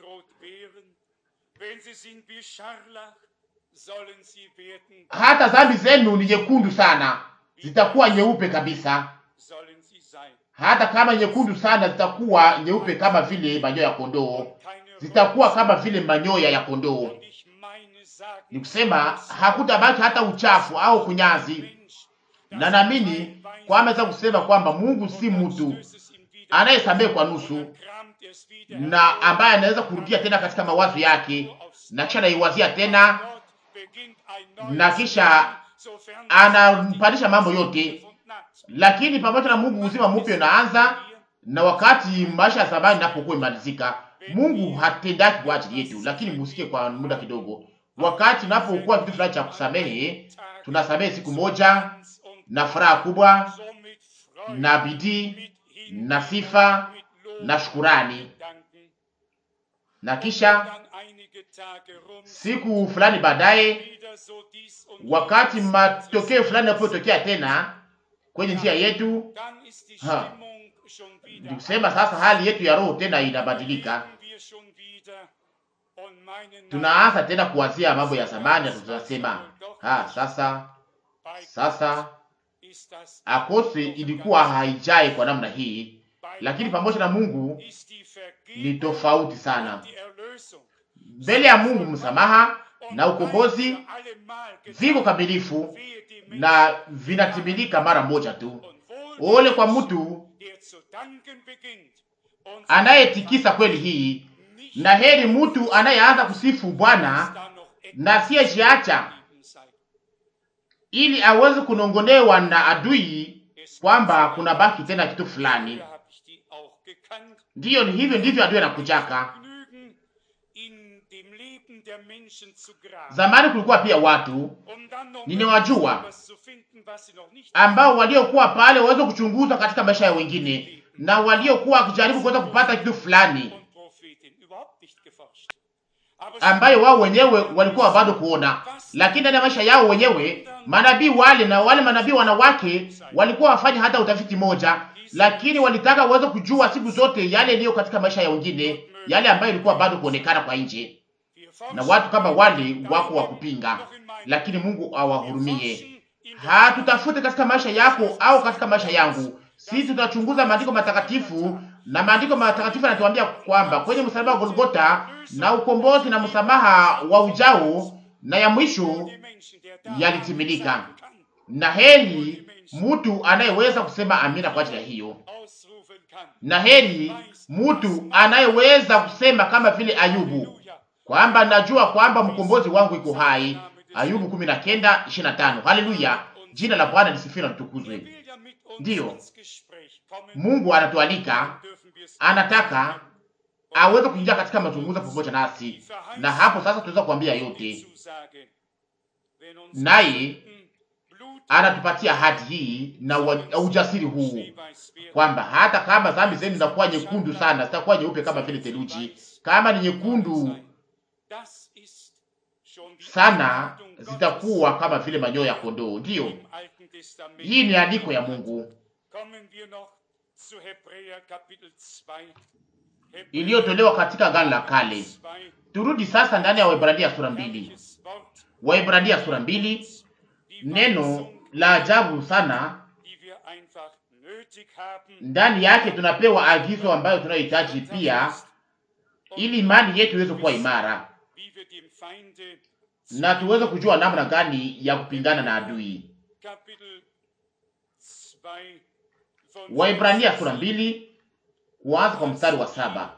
[SPEAKER 2] Hata dhambi zenu ni nyekundu sana, zitakuwa nyeupe kabisa. Hata kama nyekundu sana, zitakuwa nyeupe kama vile manyoya ya kondoo, zitakuwa kama vile manyoya ya kondoo. Ni kusema hakutabaki hata uchafu au kunyazi, na naamini kwamba naweza kusema kwamba Mungu si mtu anayesamehe kwa nusu, na ambaye anaweza kurudia tena katika mawazo yake na kisha anaiwazia tena na kisha anampandisha mambo yote. Lakini pamoja na Mungu uzima mpya unaanza, na wakati maisha ya zamani napokuwa imalizika, Mungu hatendaki kwa ajili yetu. Lakini musikie kwa muda kidogo, wakati unapokuwa kitu fulani cha kusamehe, tunasamehe siku moja na furaha kubwa na bidii na sifa na shukurani, na kisha siku fulani baadaye, wakati matokeo fulani yanapotokea tena kwenye njia yetu, ni kusema sasa hali yetu ya roho tena inabadilika. Tunaanza tena kuwazia mambo ya zamani, na tunasema ha, sasa sasa akose ilikuwa haijai kwa namna hii, lakini pamoja na Mungu ni tofauti sana. Mbele ya Mungu msamaha na ukombozi viko kamilifu na vinatimilika mara moja tu. Ole kwa mtu anayetikisa kweli hii, na heri mtu anayeanza kusifu Bwana na siyejiacha ili aweze kunongonewa na adui kwamba kuna baki tena kitu fulani. Ndiyo, ni hivyo ndivyo adui anakujaka. Zamani kulikuwa pia watu ninawajua ambao waliokuwa pale waweze kuchunguza katika maisha ya wengine, na waliokuwa wakijaribu kuweza kupata kitu fulani ambayo wao wenyewe walikuwa bado kuona, lakini ndani ya maisha yao wenyewe manabii wale na wale manabii wanawake walikuwa wafanya hata utafiti moja, lakini walitaka waweze kujua siku zote yale yaliyo katika maisha ya wengine, yale ambayo ilikuwa bado kuonekana kwa nje, na watu kama wale wako wa kupinga, lakini Mungu awahurumie. hatutafute katika maisha yako au katika maisha yangu. Sisi tunachunguza maandiko matakatifu, na maandiko matakatifu yanatuambia kwamba kwenye msalaba wa Golgota na ukombozi na msamaha wa ujao na ya mwisho yalitimilika, na heri mtu anayeweza kusema amina kwa ajili ya hiyo, na heri mtu anayeweza kusema kama vile Ayubu kwamba najua kwamba mkombozi wangu iko hai. Ayubu kumi na kenda ishirini na tano. Haleluya, jina la Bwana lisifiwe na litukuzwe. Ndiyo, Mungu anatualika, anataka aweze kuingia katika mazungumzo pamoja nasi, na hapo sasa tunaweza kuambia yote, naye anatupatia hadi hii na ujasiri huu kwamba hata kama dhambi zenu zinakuwa nyekundu sana, zitakuwa nyeupe kama vile theluji, kama ni nyekundu sana zitakuwa kama vile manyoya ya kondoo. Ndiyo, hii ni andiko ya Mungu iliyotolewa katika Agano la Kale. Turudi sasa ndani ya Waebrania sura mbili. Waebrania sura mbili, neno la ajabu sana. Ndani yake tunapewa agizo ambayo tunayohitaji pia, ili imani yetu iweze kuwa imara na tuweze kujua namna gani ya kupingana na adui. Waibrania sura mbili kuanza kwa mstari wa saba.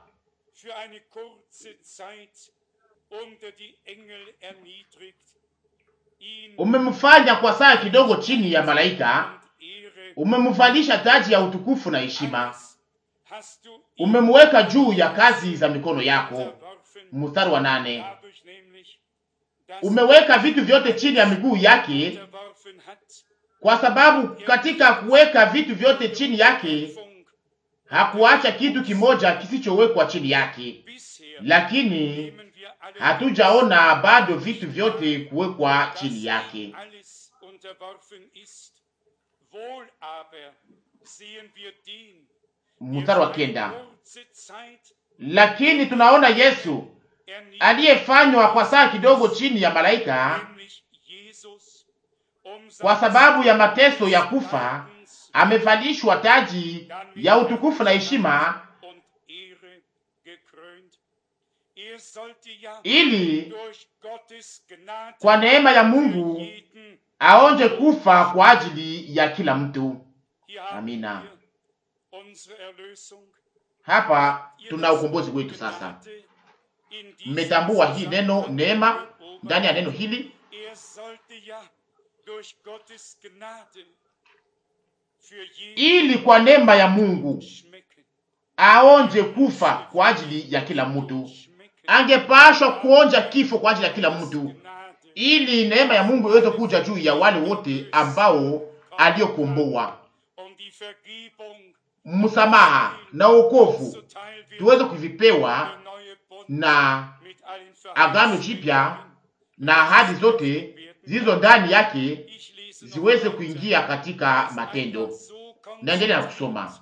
[SPEAKER 2] Umemfanya kwa saa kidogo chini ya malaika, umemvalisha taji ya utukufu na heshima, umemweka juu ya kazi za mikono yako. Mstari wa nane umeweka vitu vyote chini ya miguu yake, kwa sababu katika kuweka vitu vyote chini yake hakuacha kitu kimoja kisichowekwa chini yake. Lakini hatujaona bado vitu vyote kuwekwa chini yake. Mstari wa kenda lakini tunaona Yesu aliyefanywa kwa saa kidogo chini ya malaika, kwa sababu ya mateso ya kufa, amevalishwa taji ya utukufu na heshima, ili kwa neema ya Mungu aonje kufa kwa ajili ya kila mtu. Amina. Hapa tuna ukombozi wetu sasa. Mmetambua hii neno neema ndani ya neno hili ili kwa neema ya Mungu aonje kufa kwa ajili ya kila mtu. Angepashwa kuonja kifo kwa ajili ya kila mtu, ili neema ya Mungu iweze kuja juu ya wale wote ambao aliokomboa. Msamaha na wokovu tuweze kuvipewa na agano jipya na ahadi zote zilizo ndani yake ziweze kuingia katika matendo. Naendelea na kusoma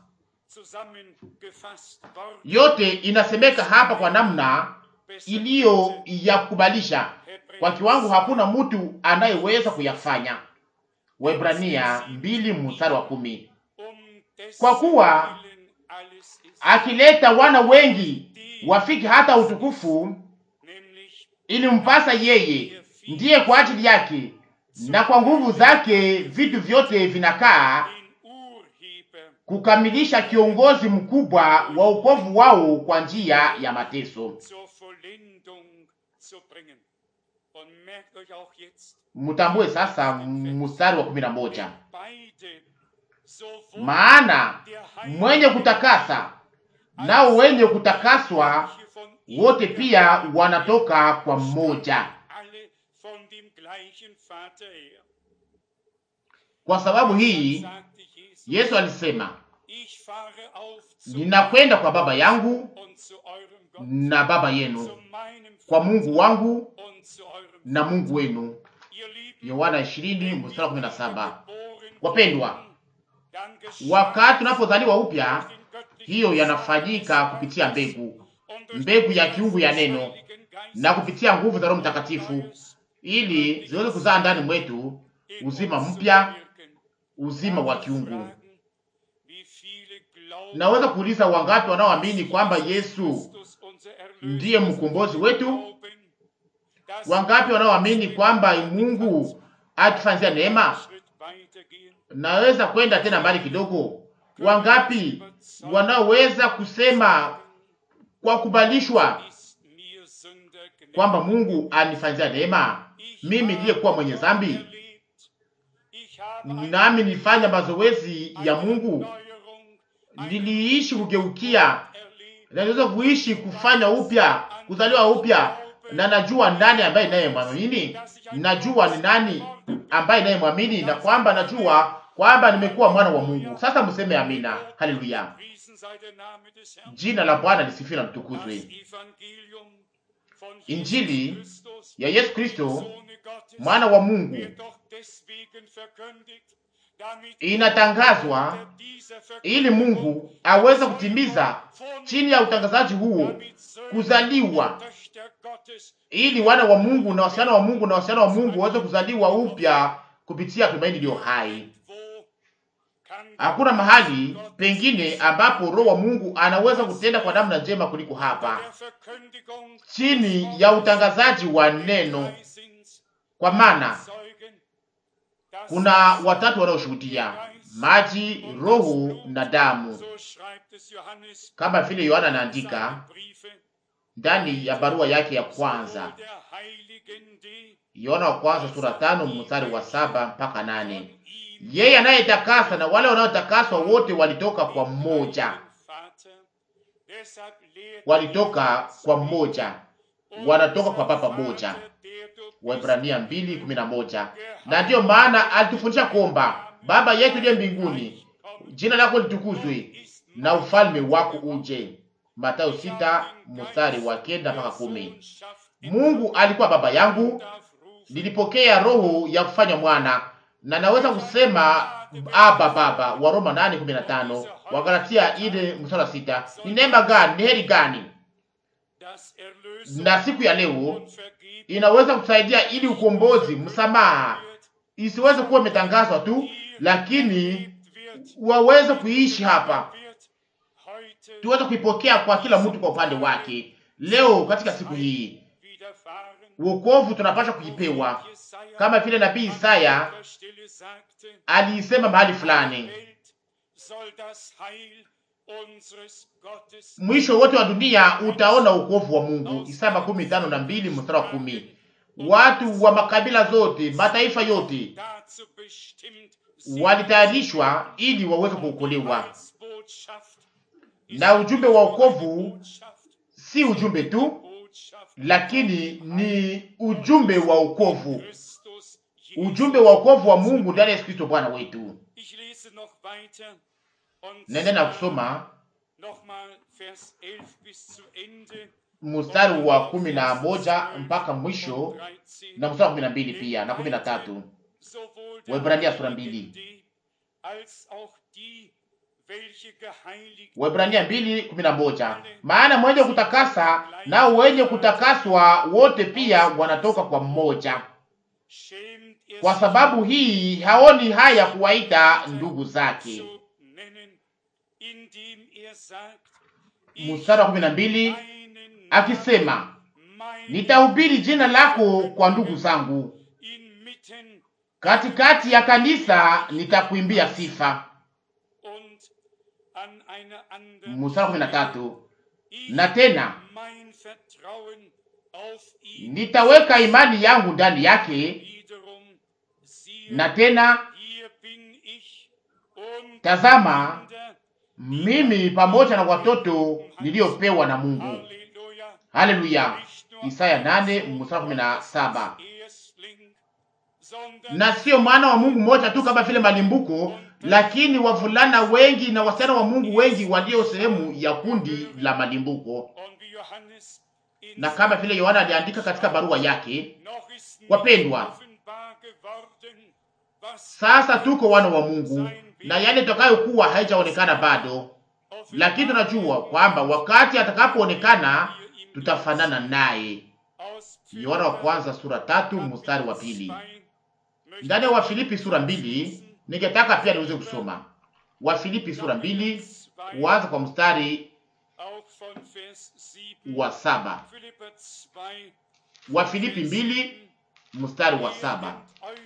[SPEAKER 2] yote, inasemeka hapa kwa namna iliyo ya kukubalisha kwa kiwango hakuna mtu anayeweza kuyafanya. Waebrania mbili mstari wa kumi. Kwa kuwa akileta wana wengi wafiki hata utukufu, ilimpasa yeye ndiye kwa ajili yake na kwa nguvu zake vitu vyote vinakaa kukamilisha kiongozi mkubwa wa wokovu wao kwa njia ya mateso. Mutambue sasa mstari wa kumi na moja maana mwenye kutakasa nao wenye kutakaswa wote pia wanatoka kwa mmoja. Kwa sababu hii Yesu alisema, ninakwenda kwa Baba yangu na Baba yenu, kwa Mungu wangu na Mungu wenu. Yohana 20 mstari 17. Wapendwa, wakati tunapozaliwa upya, hiyo yanafanyika kupitia mbegu, mbegu ya kiungu ya neno na kupitia nguvu za Roho Mtakatifu, ili ziweze kuzaa ndani mwetu
[SPEAKER 1] in
[SPEAKER 2] uzima
[SPEAKER 1] uns zu
[SPEAKER 2] mpya,
[SPEAKER 1] bewirken.
[SPEAKER 2] uzima wa
[SPEAKER 1] Darf ich
[SPEAKER 2] kiungu.
[SPEAKER 1] fragen, wie viele glauben,
[SPEAKER 2] Naweza kuuliza wangapi wanaoamini kwamba Yesu
[SPEAKER 1] Christus unser Erlöser
[SPEAKER 2] ndiye
[SPEAKER 1] ist?
[SPEAKER 2] mkombozi wetu?
[SPEAKER 1] Glauben, dass
[SPEAKER 2] Wangapi wanaoamini kwamba Mungu atufanyia neema?
[SPEAKER 1] einen Schritt weitergehen?
[SPEAKER 2] Naweza kwenda tena mbali kidogo. Wangapi wanaoweza kusema kwa kubalishwa
[SPEAKER 1] Ist mir Sünder gnädig.
[SPEAKER 2] kwamba Mungu anifanyia neema,
[SPEAKER 1] Ich
[SPEAKER 2] mimi
[SPEAKER 1] habe
[SPEAKER 2] niliyekuwa mwenye
[SPEAKER 1] Gott
[SPEAKER 2] dhambi,
[SPEAKER 1] erlebt. Ich habe eine
[SPEAKER 2] nami nilifanya mazoezi ya Mungu,
[SPEAKER 1] Erneuerung, eine
[SPEAKER 2] niliishi kugeukia
[SPEAKER 1] erlebt.
[SPEAKER 2] na niweza kuishi kufanya upya, kuzaliwa upya, na najua nani ambaye ninayemwamini, najua ni nani ambaye ninayemwamini, na kwamba najua kwamba nimekuwa mwana wa Mungu. Sasa mseme amina, haleluya.
[SPEAKER 1] Priesen sei der Name des Herrn.
[SPEAKER 2] Jina la Bwana lisifiwe na
[SPEAKER 1] Das
[SPEAKER 2] mtukuzwe.
[SPEAKER 1] Evangelium von
[SPEAKER 2] Injili
[SPEAKER 1] Jesus Christus,
[SPEAKER 2] ya Yesu Kristo
[SPEAKER 1] Sohne Gottes,
[SPEAKER 2] mwana wa Mungu
[SPEAKER 1] wird doch deswegen verkündigt, damit
[SPEAKER 2] inatangazwa
[SPEAKER 1] unter dieser
[SPEAKER 2] ili
[SPEAKER 1] Verkündigung
[SPEAKER 2] Mungu aweze kutimiza chini ya utangazaji huo
[SPEAKER 1] damit Söhne
[SPEAKER 2] kuzaliwa,
[SPEAKER 1] und Töchter Gottes
[SPEAKER 2] ili wana wa Mungu na wasichana wa Mungu na wasichana wa Mungu waweze kuzaliwa upya kupitia tumaini iliyo hai.
[SPEAKER 1] wo kann
[SPEAKER 2] Hakuna mahali pengine ambapo Roho wa Mungu anaweza kutenda kwa namna njema kuliko hapa,
[SPEAKER 1] der Verkündigung
[SPEAKER 2] chini ya utangazaji wa neno,
[SPEAKER 1] drei sind's,
[SPEAKER 2] kwa maana
[SPEAKER 1] Zeugen, das
[SPEAKER 2] kuna watatu wanaoshuhudia: maji, Roho na damu,
[SPEAKER 1] so schreibt es Johannes
[SPEAKER 2] kama vile Yohana
[SPEAKER 1] in
[SPEAKER 2] anaandika
[SPEAKER 1] seinen Briefe,
[SPEAKER 2] ndani ya barua yake ya kwanza,
[SPEAKER 1] sowohl der Heiligen, die
[SPEAKER 2] Yohana wa kwanza sura tano mstari wa saba mpaka nane.
[SPEAKER 1] von ihm
[SPEAKER 2] Yeye anayetakasa na wale wanaotakaswa wote walitoka kwa mmoja,
[SPEAKER 1] Vater, deshalb lehrt
[SPEAKER 2] walitoka kwa mmoja, wanatoka kwa Baba moja.
[SPEAKER 1] Vater, der du bist,
[SPEAKER 2] Waebrania 2:11. Na ndiyo maana alitufundisha kuomba, Baba yetu uliye mbinguni, jina lako litukuzwe na ufalme wako uje. Mathayo 6 mstari wa kenda mpaka kumi. Mungu alikuwa baba yangu, nilipokea roho ya kufanya mwana na naweza kusema aba baba. wa Roma 8:15, wa Galatia ile mstari wa sita. Ni neema gani, ni heri gani! Na siku ya leo inaweza kutusaidia ili ukombozi, msamaha isiweze kuwa imetangazwa tu, lakini waweze kuishi hapa, tuweze kuipokea kwa kila mtu kwa upande wake. Leo katika siku hii wokovu tunapaswa kuipewa kama vile nabii Isaya aliisema mahali fulani, mwisho wote wa dunia utaona wokovu wa Mungu. Isaya makumi tano na mbili mstari wa kumi. Watu wa makabila zote, mataifa yote walitayarishwa ili waweze kuokolewa, na ujumbe wa wokovu si ujumbe tu, lakini ni ujumbe wa wokovu, ujumbe wa wokovu wa Mungu ndani ya Yesu Kristo Bwana wetu. Naendelea na kusoma mstari wa kumi na moja mpaka mwisho na mstari wa kumi na mbili pia na kumi na tatu Waebrania sura mbili Waebrania mbili kumi na moja maana mwenye kutakasa nao wenye kutakaswa wote pia wanatoka kwa mmoja. Kwa sababu hii haoni haya kuwaita ndugu zake. Mstari wa kumi na mbili akisema, nitahubiri jina lako kwa ndugu zangu, katikati ya kanisa nitakuimbia sifa. Mstari wa kumi na tatu na tena nitaweka imani yangu ndani yake, na tena tazama, mimi pamoja na watoto niliyopewa na Mungu. Haleluya! Isaya nane mstari kumi na saba. Na sio mwana wa Mungu mmoja tu kama vile malimbuko, lakini wavulana wengi na wasichana wa Mungu wengi walio sehemu ya kundi la malimbuko. Na kama vile Yohana aliandika katika barua yake, wapendwa, sasa tuko wana wa Mungu na yale tutakayokuwa haijaonekana bado, lakini tunajua kwamba wakati atakapoonekana tutafanana naye. Yohana wa kwanza sura tatu mstari wa pili. ndani ya Wafilipi sura mbili. Ningetaka pia niweze kusoma Wafilipi sura mbili kuanza kwa mstari wa saba. Wafilipi mbili mstari wa saba.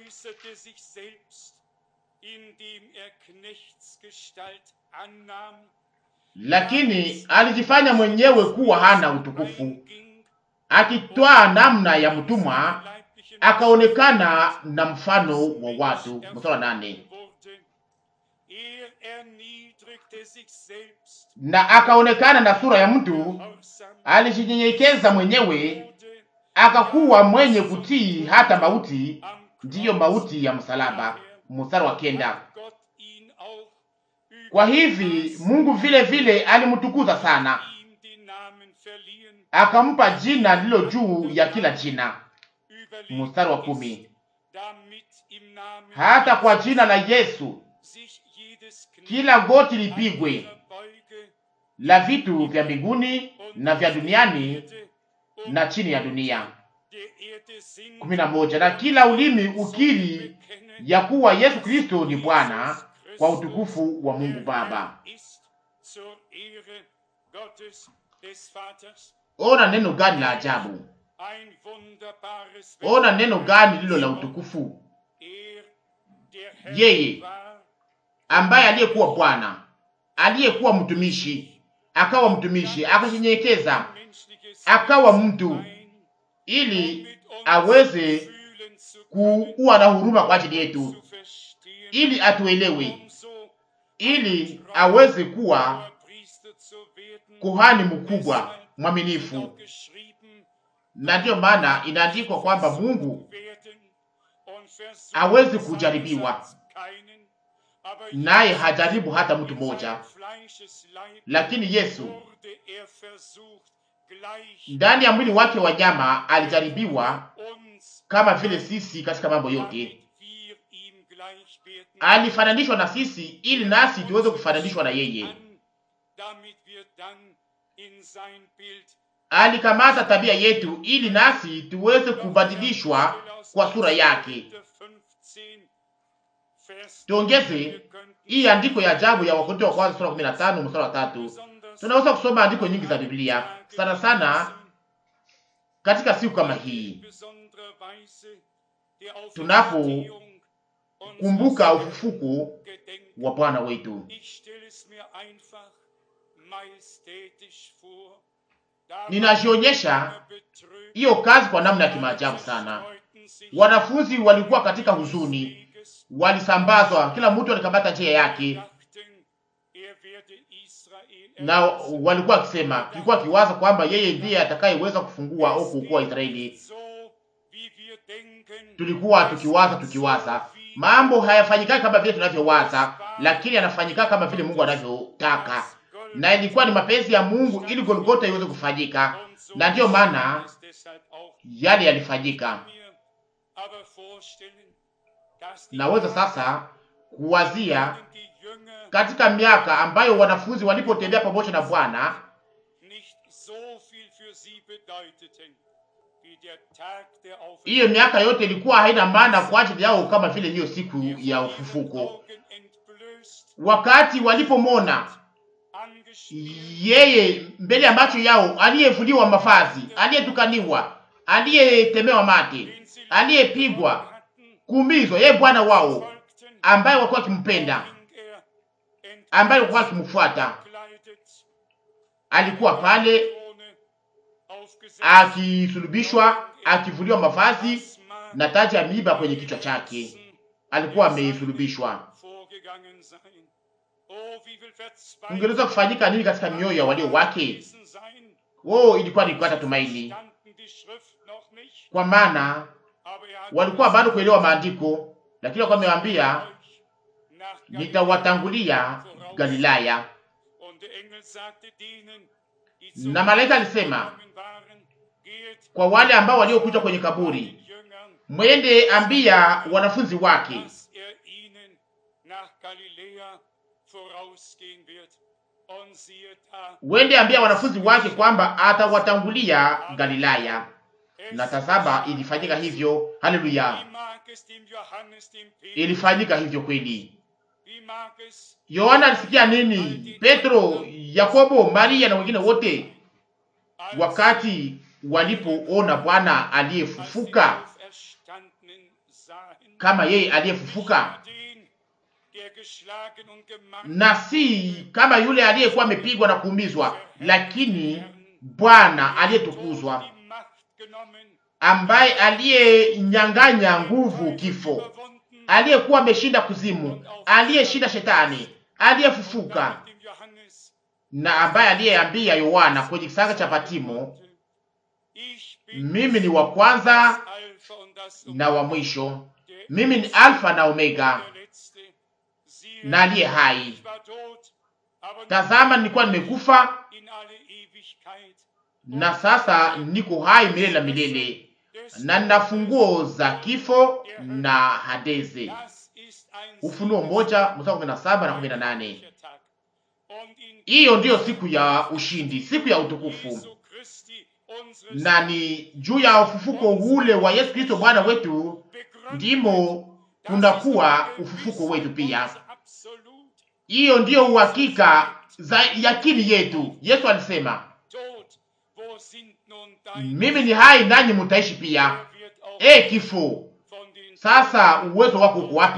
[SPEAKER 2] Lakini alijifanya mwenyewe kuwa hana utukufu, akitwaa namna ya mtumwa, akaonekana na mfano wa watu. Mstari wa nane. Na akaonekana na sura ya mtu, alijinyenyekeza mwenyewe, akakuwa mwenye kutii hata mauti, ndiyo mauti ya msalaba. Mstari wa kenda. Kwa hivi Mungu vile vile alimtukuza sana, akampa jina lilo juu ya kila jina. Mstari wa kumi. Hata kwa jina la Yesu kila goti lipigwe, la vitu vya mbinguni na vya duniani na chini ya dunia. kumi na moja. Na kila ulimi ukiri ya kuwa Yesu Kristo ni Bwana kwa utukufu wa Mungu Baba. Ona neno gani la ajabu! Ona neno gani lilo la utukufu! Yeye ambaye aliyekuwa Bwana, aliyekuwa mtumishi, akawa mtumishi, akajinyenyekeza, akawa mtu, ili aweze kuwa na huruma kwa ajili yetu, ili atuelewe, ili aweze kuwa kuhani mkubwa mwaminifu. Na ndiyo maana inaandikwa kwamba Mungu awezi kujaribiwa, naye hajaribu hata mtu mmoja, lakini Yesu ndani ya mwili wake wa nyama alijaribiwa kama vile sisi katika mambo yote. Alifananishwa na sisi ili nasi tuweze kufananishwa na yeye. Alikamata tabia yetu ili nasi tuweze kubadilishwa kwa sura yake. Tuongeze hii andiko ya ajabu ya Wakorintho wa kwanza sura 15 mstari wa tatu. Tunaweza kusoma andiko nyingi za Biblia sana sana katika siku kama hii tunapokumbuka ufufuko wa Bwana wetu. Ninajionyesha hiyo kazi kwa namna ya kimaajabu sana. Wanafunzi walikuwa katika huzuni, walisambazwa, kila mtu alikamata njia yake, na walikuwa wakisema, tulikuwa kiwaza kwamba yeye ndiye atakayeweza kufungua au kuokoa Israeli. Tulikuwa tukiwaza tukiwaza, mambo hayafanyikaki kama vile tunavyowaza, lakini yanafanyika kama vile Mungu anavyotaka, na ilikuwa ni mapenzi ya Mungu ili Golgotha iweze kufanyika, na ndiyo maana yale yalifanyika. Naweza sasa kuwazia katika miaka ambayo wanafunzi walipotembea pamoja na Bwana, hiyo miaka yote ilikuwa haina maana kwa ajili yao kama vile hiyo siku ya ufufuko, wakati walipomona yeye mbele ya macho yao, aliyevuliwa mavazi, aliyetukaniwa, aliyetemewa mate, aliyepigwa, kuumizwa, yeye Bwana wao ambaye walikuwa wakimpenda, ambaye walikuwa wakimfuata, alikuwa pale akisulubishwa, akivuliwa mavazi na taji ya miiba kwenye kichwa chake. Alikuwa amesulubishwa. Ungeweza kufanyika nini katika mioyo ya walio wake? Oh, ilikuwa ni kukata tumaini, kwa maana walikuwa bado kuelewa maandiko, lakini walikuwa wamewaambia nitawatangulia Galilaya. Na malaika alisema kwa wale ambao waliokuja kwenye kaburi, mwende ambia wanafunzi wake wende ambia wanafunzi wake kwamba atawatangulia Galilaya. na tazama, ilifanyika hivyo. Haleluya,
[SPEAKER 1] Wie mag es dem Johannes, dem Petrus,
[SPEAKER 2] ilifanyika hivyo kweli.
[SPEAKER 1] wie mag es
[SPEAKER 2] Yohana alisikia nini? Petro, Yakobo, Maria na wengine wote
[SPEAKER 1] als
[SPEAKER 2] wakati walipoona Bwana
[SPEAKER 1] als
[SPEAKER 2] aliyefufuka
[SPEAKER 1] den Auferstandenen sahen,
[SPEAKER 2] kama yeye aliyefufuka,
[SPEAKER 1] den, der geschlagen und gemacht
[SPEAKER 2] na si kama yule aliyekuwa amepigwa na kuumizwa, lakini Bwana aliyetukuzwa,
[SPEAKER 1] die Macht genommen,
[SPEAKER 2] ambaye aliyenyang'anya nguvu kifo,
[SPEAKER 1] überwunden,
[SPEAKER 2] aliyekuwa ameshinda kuzimu, aliyeshinda shetani, aliyefufuka,
[SPEAKER 1] dem Johannes,
[SPEAKER 2] na ambaye aliyeambia Yohana kwenye kisanga cha Patimo,
[SPEAKER 1] ich bin
[SPEAKER 2] mimi ni wa kwanza
[SPEAKER 1] Alpha und das
[SPEAKER 2] na wa mwisho,
[SPEAKER 1] der
[SPEAKER 2] mimi ni Alfa na Omega
[SPEAKER 1] der Letzte. Siehe,
[SPEAKER 2] na aliye hai.
[SPEAKER 1] ich war tot, aber
[SPEAKER 2] Tazama, nilikuwa nimekufa
[SPEAKER 1] in alle Ewigkeit.
[SPEAKER 2] na sasa niko hai milele na milele, na nina funguo za kifo na Hadeze.
[SPEAKER 1] Das ist ein
[SPEAKER 2] Ufunuo moja mstari kumi na saba na kumi na nane.
[SPEAKER 1] siegreicher Tag. Und in
[SPEAKER 2] Hiyo ndiyo siku ya ushindi, siku ya utukufu,
[SPEAKER 1] Jesu Christi, unseres
[SPEAKER 2] na ni juu ya ufufuko ule wa Yesu Kristo Bwana wetu
[SPEAKER 1] begründet,
[SPEAKER 2] ndimo
[SPEAKER 1] das
[SPEAKER 2] kunakuwa
[SPEAKER 1] ist die
[SPEAKER 2] ufufuko wetu pia.
[SPEAKER 1] Gewissheit absolut.
[SPEAKER 2] Hiyo ndiyo uhakika za yakini yetu. Yesu alisema,
[SPEAKER 1] Tod, wo sind nun deine
[SPEAKER 2] mimi ni hai nanyi mutaishi pia.
[SPEAKER 1] Wer wird auch
[SPEAKER 2] E kifo,
[SPEAKER 1] von den
[SPEAKER 2] sasa uwezo wako uko wapi?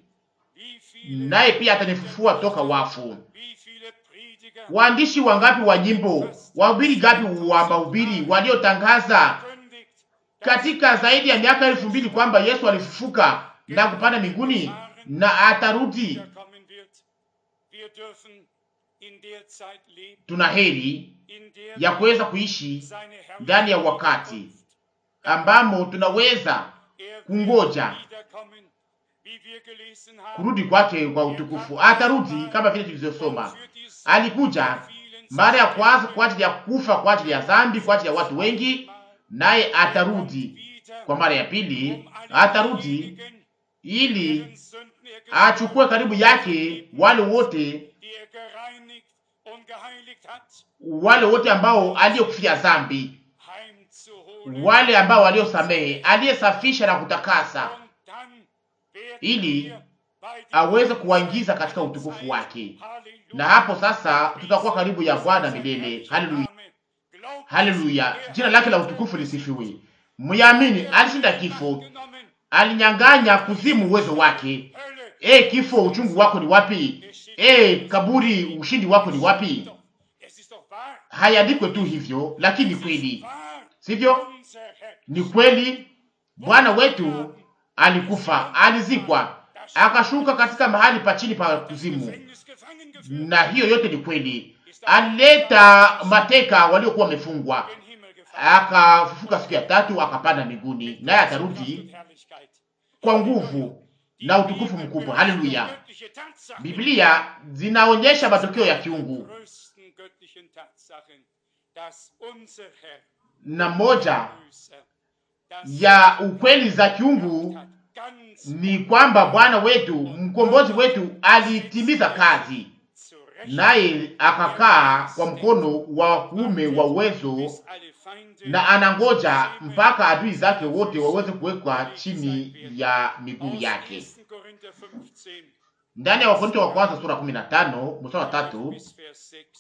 [SPEAKER 1] Wie viele,
[SPEAKER 2] Naye pia atanifufua toka wafu.
[SPEAKER 1] wie viele Prediger
[SPEAKER 2] Waandishi wangapi wa nyimbo, wahubiri gapi wa mahubiri waliotangaza
[SPEAKER 1] kündigt,
[SPEAKER 2] katika zaidi ya miaka elfu mbili kwamba Yesu alifufuka na kupanda mbinguni na atarudi.
[SPEAKER 1] wiederkommen wird. Wir dürfen in der Zeit leben,
[SPEAKER 2] Tuna heri
[SPEAKER 1] in der
[SPEAKER 2] ya kuweza kuishi
[SPEAKER 1] seine
[SPEAKER 2] ndani ya
[SPEAKER 1] Herrlichkeit
[SPEAKER 2] wakati
[SPEAKER 1] kommt.
[SPEAKER 2] ambamo tunaweza
[SPEAKER 1] Er wird
[SPEAKER 2] kungoja
[SPEAKER 1] wiederkommen, wie wir gelesen haben.
[SPEAKER 2] kurudi kwake kwa utukufu. Atarudi kama vile tulivyosoma,
[SPEAKER 1] Für die Sünden
[SPEAKER 2] alikuja
[SPEAKER 1] der vielen
[SPEAKER 2] mara ya
[SPEAKER 1] zu
[SPEAKER 2] kwanza kwa ajili ya kufa kwa ajili ya dhambi, kwa ajili ya watu wengi, naye atarudi
[SPEAKER 1] wieder,
[SPEAKER 2] kwa mara ya pili,
[SPEAKER 1] um alle
[SPEAKER 2] atarudi
[SPEAKER 1] diejenigen,
[SPEAKER 2] ili
[SPEAKER 1] deren Sünden er gesühnt
[SPEAKER 2] achukue karibu yake wale wote
[SPEAKER 1] die er gereinigt und geheiligt hat,
[SPEAKER 2] wale wote ambao aliyokufia dhambi,
[SPEAKER 1] heimzuholen.
[SPEAKER 2] wale ambao waliosamehe, aliyesafisha na kutakasa,
[SPEAKER 1] Und dann werden
[SPEAKER 2] ili
[SPEAKER 1] wir bei dem
[SPEAKER 2] aweze kuwaingiza katika utukufu wake.
[SPEAKER 1] Halleluja.
[SPEAKER 2] Na hapo sasa tutakuwa karibu ya Bwana milele. Haleluya,
[SPEAKER 1] Glaubt
[SPEAKER 2] haleluya,
[SPEAKER 1] es, er
[SPEAKER 2] jina lake la
[SPEAKER 1] hat
[SPEAKER 2] utukufu lisifiwe. Myamini alishinda kifo,
[SPEAKER 1] genommen,
[SPEAKER 2] alinyang'anya kuzimu uwezo wake.
[SPEAKER 1] Hölle,
[SPEAKER 2] E kifo, uchungu wako ni wapi? E kaburi, ushindi wako ni wapi?
[SPEAKER 1] doch, es ist doch wahr,
[SPEAKER 2] Hayandikwe tu hivyo, lakini kweli,
[SPEAKER 1] wahr,
[SPEAKER 2] sivyo?
[SPEAKER 1] unser Herr
[SPEAKER 2] Ni kweli, Bwana wetu alikufa, alizikwa, akashuka katika mahali pa chini pa kuzimu,
[SPEAKER 1] Gefängnis gefangen geführt,
[SPEAKER 2] na hiyo yote ni kweli. Alileta mateka waliokuwa wamefungwa,
[SPEAKER 1] in den Himmel gefangen,
[SPEAKER 2] akafufuka siku ya tatu, akapanda mbinguni, naye atarudi
[SPEAKER 1] Herrlichkeit.
[SPEAKER 2] kwa nguvu na utukufu mkubwa. Haleluya!
[SPEAKER 1] Göttliche Tatsachen,
[SPEAKER 2] Biblia zinaonyesha matokeo ya kiungu,
[SPEAKER 1] größten göttlichen Tatsachen, dass unser Herr,
[SPEAKER 2] na moja
[SPEAKER 1] Erlöser, das
[SPEAKER 2] ya ukweli za kiungu
[SPEAKER 1] hat ganz
[SPEAKER 2] ni kwamba Bwana wetu mkombozi wetu alitimiza kazi,
[SPEAKER 1] zu Recht
[SPEAKER 2] naye akakaa kwa mkono wa kuume wa uwezo,
[SPEAKER 1] bis alle Feinde
[SPEAKER 2] na anangoja mpaka adui zake wote waweze kuwekwa chini ya miguu
[SPEAKER 1] aus
[SPEAKER 2] yake.
[SPEAKER 1] 1. Korinther 15
[SPEAKER 2] Ndani ya Wakorintho wa kwanza sura 15 mstari wa tatu
[SPEAKER 1] bis Vers 6.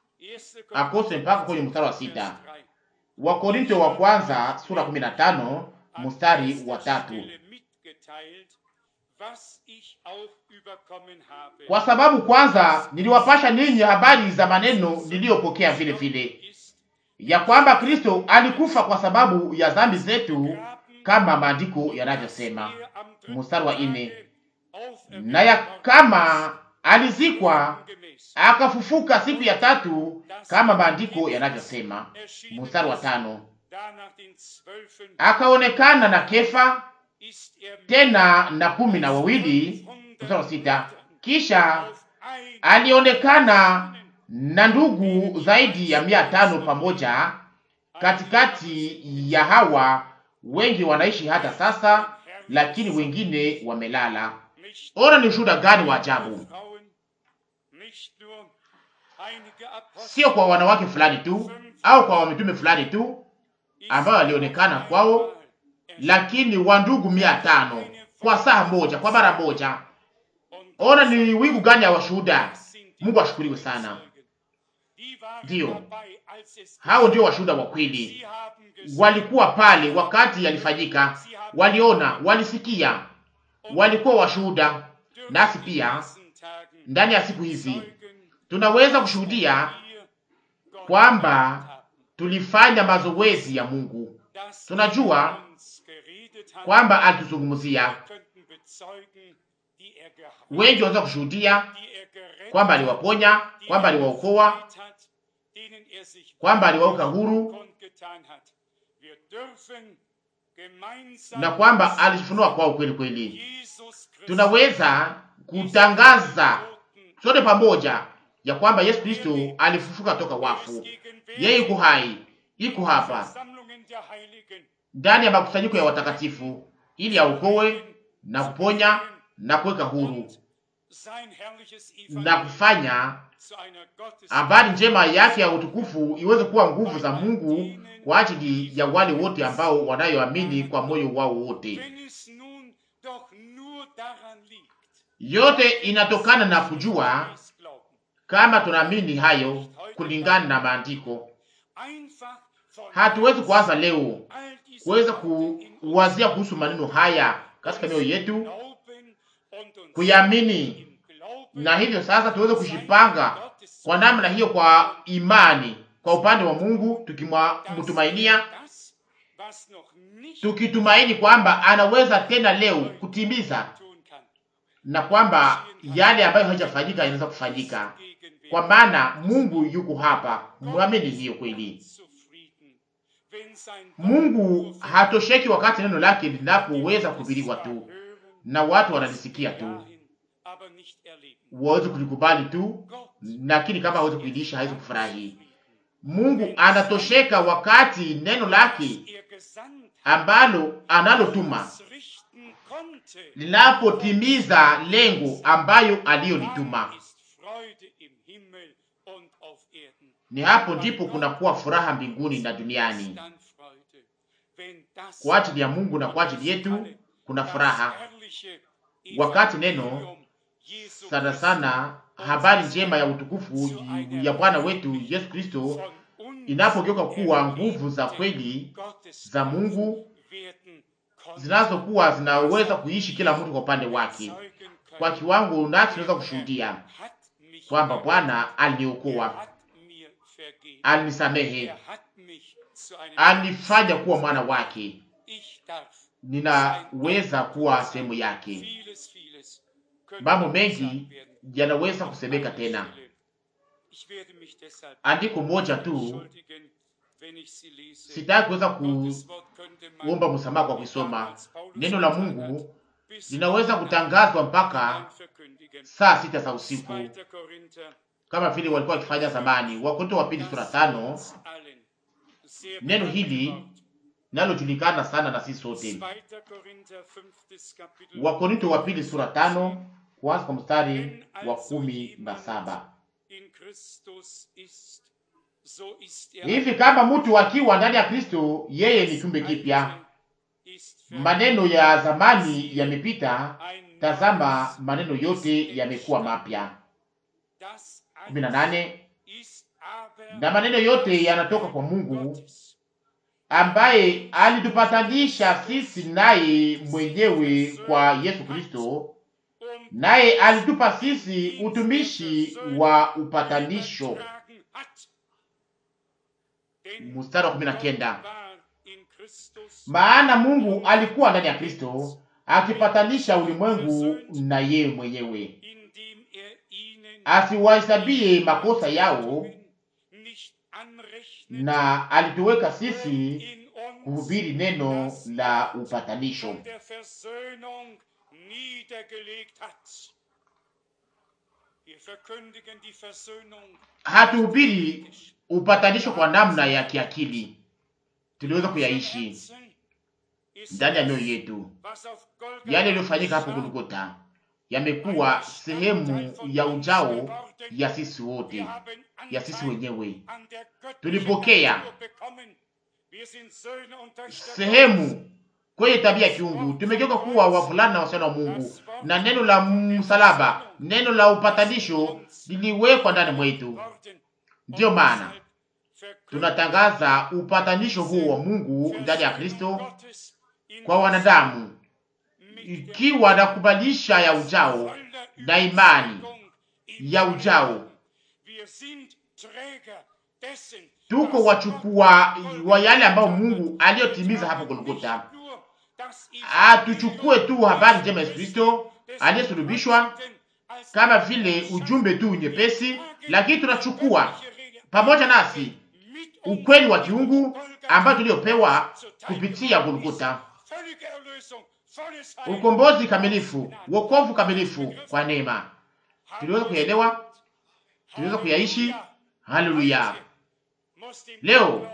[SPEAKER 1] 1.
[SPEAKER 2] akose mpaka kwenye mstari wa
[SPEAKER 1] Vers
[SPEAKER 2] sita.
[SPEAKER 1] 3.
[SPEAKER 2] Wakorintho wa kwanza sura 15
[SPEAKER 1] An
[SPEAKER 2] mstari
[SPEAKER 1] erster
[SPEAKER 2] wa tatu.
[SPEAKER 1] Stelle mitgeteilt, was ich auch überkommen habe.
[SPEAKER 2] Kwa sababu kwanza niliwapasha ninyi habari za maneno niliyopokea vile vile,
[SPEAKER 1] Ist
[SPEAKER 2] ya kwamba Kristo alikufa kwa sababu ya dhambi zetu, kama maandiko yanavyosema.
[SPEAKER 1] er am dritten
[SPEAKER 2] Mstari wa
[SPEAKER 1] Tage
[SPEAKER 2] nne.
[SPEAKER 1] auferweckt
[SPEAKER 2] Na ya
[SPEAKER 1] worden
[SPEAKER 2] kama alizikwa
[SPEAKER 1] gemäß.
[SPEAKER 2] akafufuka siku ya tatu, kama maandiko yanavyosema.
[SPEAKER 1] Erschienen
[SPEAKER 2] Mstari wa
[SPEAKER 1] ist
[SPEAKER 2] tano.
[SPEAKER 1] danach den Zwölfen
[SPEAKER 2] Akaonekana na Kefa,
[SPEAKER 1] ist er mit
[SPEAKER 2] tena na kumi na wawili.
[SPEAKER 1] 500
[SPEAKER 2] Mstari wa sita. Kisha
[SPEAKER 1] auf ein
[SPEAKER 2] alionekana na ndugu zaidi ya mia tano pamoja katikati ya hawa wengi wanaishi hata sasa, lakini wengine wamelala.
[SPEAKER 1] nicht
[SPEAKER 2] Ona ni ushuhuda gani wa ajabu!
[SPEAKER 1] Frauen, nicht nur einige Apostel,
[SPEAKER 2] Sio kwa wanawake fulani tu au kwa wamitume fulani tu, ambayo alionekana kwao, lakini wandugu mia tano kwa saa moja, kwa mara moja. Ona ni wingu gani ya washuhuda! Mungu ashukuriwe sana. Ndiyo, hao ndio washuhuda wa kweli, walikuwa pale wakati yalifanyika, waliona, walisikia, walikuwa washuhuda. Nasi pia ndani ya siku hizi tunaweza kushuhudia kwamba tulifanya mazoezi ya Mungu. Tunajua kwamba alituzungumzia. Wengi wanaweza kushuhudia kwamba aliwaponya, kwamba aliwaokoa, kwamba aliwaweka huru na kwamba alifunua kwao kweli kweli. Tunaweza kutangaza sote pamoja ya kwamba Yesu Kristo alifufuka toka wafu. Yeye yuko hai, iko hapa ndani ya makusanyiko ya watakatifu ili aokoe na kuponya na kuweka huru na kufanya habari njema yake ya utukufu iweze kuwa nguvu za Mungu kwa ajili ya wale wote ambao wanayoamini kwa moyo wao wote. Yote inatokana na kujua kama tunaamini hayo kulingana na maandiko. Hatuwezi kuanza leo kuweza kuwazia kuhusu maneno haya katika mioyo yetu, kuyaamini, na hivyo sasa tuweze kushipanga kwa namna hiyo, kwa imani kwa upande wa Mungu, tukimtumainia, tukitumaini kwamba anaweza tena leo kutimiza na kwamba yale ambayo hajafanyika yanaweza kufanyika, kwa maana Mungu yuko hapa. Mwamini hiyo kweli. Mungu hatosheki wakati neno lake linapoweza kuhubiriwa tu na watu wanalisikia tu, waweze kulikubali tu, lakini kama hawezi kuidisha hawezi kufurahi. Mungu anatosheka wakati neno lake ambalo analotuma linapotimiza lengo ambayo aliyolituma. Ni hapo ndipo kunakuwa furaha mbinguni na duniani. Kwa ajili ya Mungu na kwa ajili yetu kuna furaha wakati neno sana sana habari njema ya utukufu ya Bwana wetu Yesu Kristo inapogeuka kuwa nguvu za kweli za Mungu zinazokuwa zinaweza kuishi kila mtu kwa upande wake kwa kiwango, nasi tunaweza kushuhudia kwamba Bwana aliniokoa, alinisamehe, alifanya kuwa mwana wake, ninaweza kuwa sehemu yake. Mambo mengi yanaweza kusemeka tena. Andiko moja tu sitaki kuweza kuomba msamaha kwa kusoma neno la Mungu. Linaweza kutangazwa mpaka saa sita za usiku kama vile walikuwa wakifanya zamani. Wakorintho wa pili sura tano. Neno hili nalojulikana sana na sisi sote. Wakorintho wa pili sura tano kuanza kwa mstari wa kumi na saba. Hivi kama mtu akiwa ndani ya Kristo, yeye ni kiumbe kipya, maneno ya zamani yamepita, tazama maneno yote yamekuwa mapya. kumi na nane. Na maneno yote yanatoka kwa Mungu ambaye alitupatanisha sisi naye mwenyewe kwa Yesu Kristo, naye alitupa sisi utumishi wa upatanisho. Mstari wa kumi na kenda. Maana Mungu alikuwa ndani ya Kristo akipatanisha ulimwengu na yeye mwenyewe, asiwahesabie makosa yao, na alituweka sisi kuhubiri neno la upatanisho. Hatuhubiri upatanisho kwa namna ya kiakili, tuliweza kuyaishi ndani ya mioyo yetu. Yale yaliyofanyika hapo Golgotha yamekuwa sehemu ya ujao ya sisi wote, ya sisi wenyewe. Tulipokea sehemu kwenye tabia ya kiungu. Tumegeuka kuwa wavulana na wasichana wa Mungu, na neno la msalaba, neno la upatanisho liliwekwa ndani mwetu. Ndiyo maana tunatangaza upatanisho huo wa Mungu ndani ya Kristo kwa wanadamu, ikiwa na kubalisha ya ujao na imani ya ujao. Tuko wachukua wa yale ambayo Mungu aliyotimiza hapo Golgotha. Atuchukue tu habari njema Yesu Kristo aliyesulubishwa kama vile ujumbe tu nyepesi, lakini tunachukua pamoja nasi ukweli wa kiungu ambao tuliopewa kupitia Golgotha, ukombozi kamilifu, wokovu kamilifu kwa neema. Tuliweza kuyaelewa, tuliweza kuyaishi. Haleluya! Leo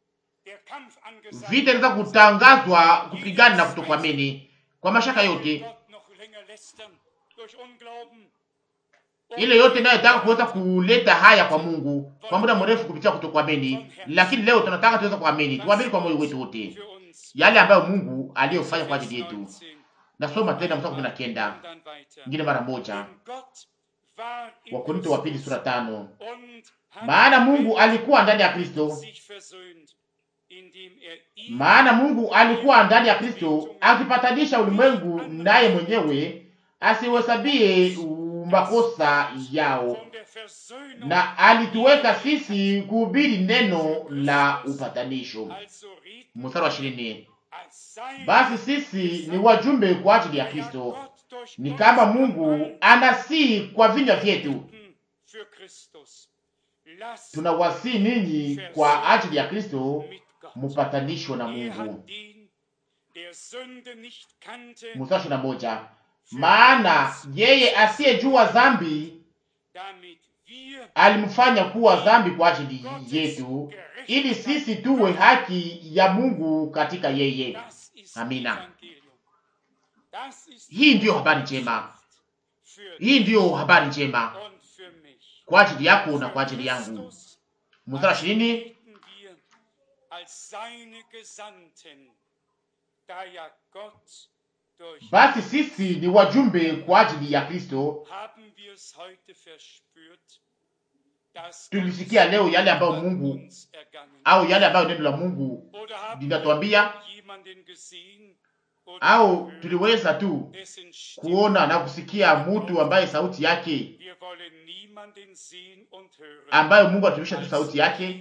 [SPEAKER 2] vita inaweza kutangazwa kupigana na kutokuamini kwa mashaka yote, ile yote inayotaka kuweza kuleta haya kwa Mungu kwa muda mrefu kupitia kutokuamini. Lakini leo tunataka tuweze kuamini, tuamini kwa moyo wetu wote yale ambayo Mungu aliyofanya kwa ajili yetu. Nasoma tena mstari kumi na kenda ingine mara moja, Wakorinto wa pili sura tano. Maana Mungu alikuwa ndani ya Kristo, maana Mungu alikuwa ndani ya Kristo akipatanisha ulimwengu naye mwenyewe, asiwahesabie makosa yao, na alituweka sisi kuhubiri neno la upatanisho. Mstari wa ishirini. Basi sisi ni wajumbe kwa ajili ya Kristo, ni kama Mungu anasii kwa vinywa vyetu tunawasii ninyi kwa ajili ya Kristo mupatanishwe na Mungu. Mstari na moja, maana yeye asiyejua dhambi alimfanya kuwa dhambi kwa ajili yetu, ili sisi tuwe haki ya Mungu katika yeye. Amina. Hii ndiyo habari njema, hii ndiyo habari njema kwa ajili yako na kwa ajili yangu. Mstari ishirini, basi sisi ni wajumbe kwa ajili ya Kristo. Tulisikia leo yale ambayo Mungu au yale ambayo neno la Mungu linatuambia, au tuliweza tu kuona na kusikia mtu ambaye sauti yake ambayo Mungu atumisha tu sauti yake.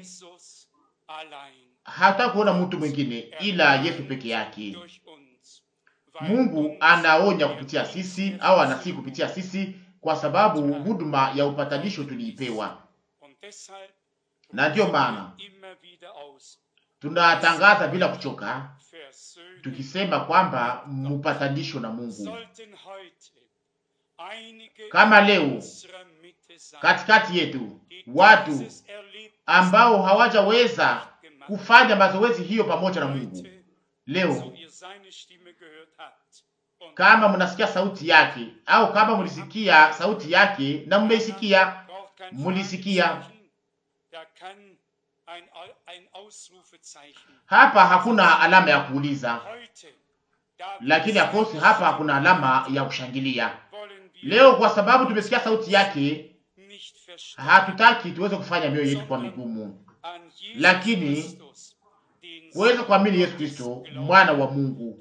[SPEAKER 2] Hata kuona mtu mwingine ila Yesu peke yake. Mungu anaonya kupitia sisi au anasii kupitia sisi, kwa sababu huduma ya upatanisho tuliipewa, na ndiyo maana tunatangaza bila kuchoka tukisema kwamba mpatanisho na Mungu. Kama leo katikati yetu watu ambao hawajaweza kufanya mazoezi hiyo pamoja na Mungu, leo kama mnasikia sauti yake au kama mlisikia sauti yake na mmeisikia, mlisikia hapa, hakuna alama ya kuuliza, lakini akosi hapa hakuna alama ya kushangilia. Leo kwa sababu tumesikia sauti yake, hatutaki tuweze kufanya mioyo yetu kwa migumu, lakini kuweza kuamini Yesu Kristo mwana wa Mungu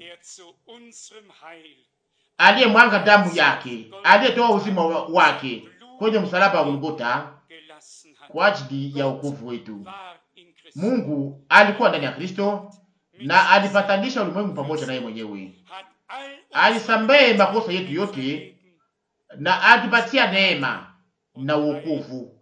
[SPEAKER 2] aliye mwanga damu yake, aliyetoa uzima wake kwenye msalaba wa Golgotha kwa ajili ya wokovu wetu. Mungu alikuwa ndani ya Kristo na alipatanisha ulimwengu pamoja naye mwenyewe, alisamehe makosa yetu yote na atupatia neema na wokovu.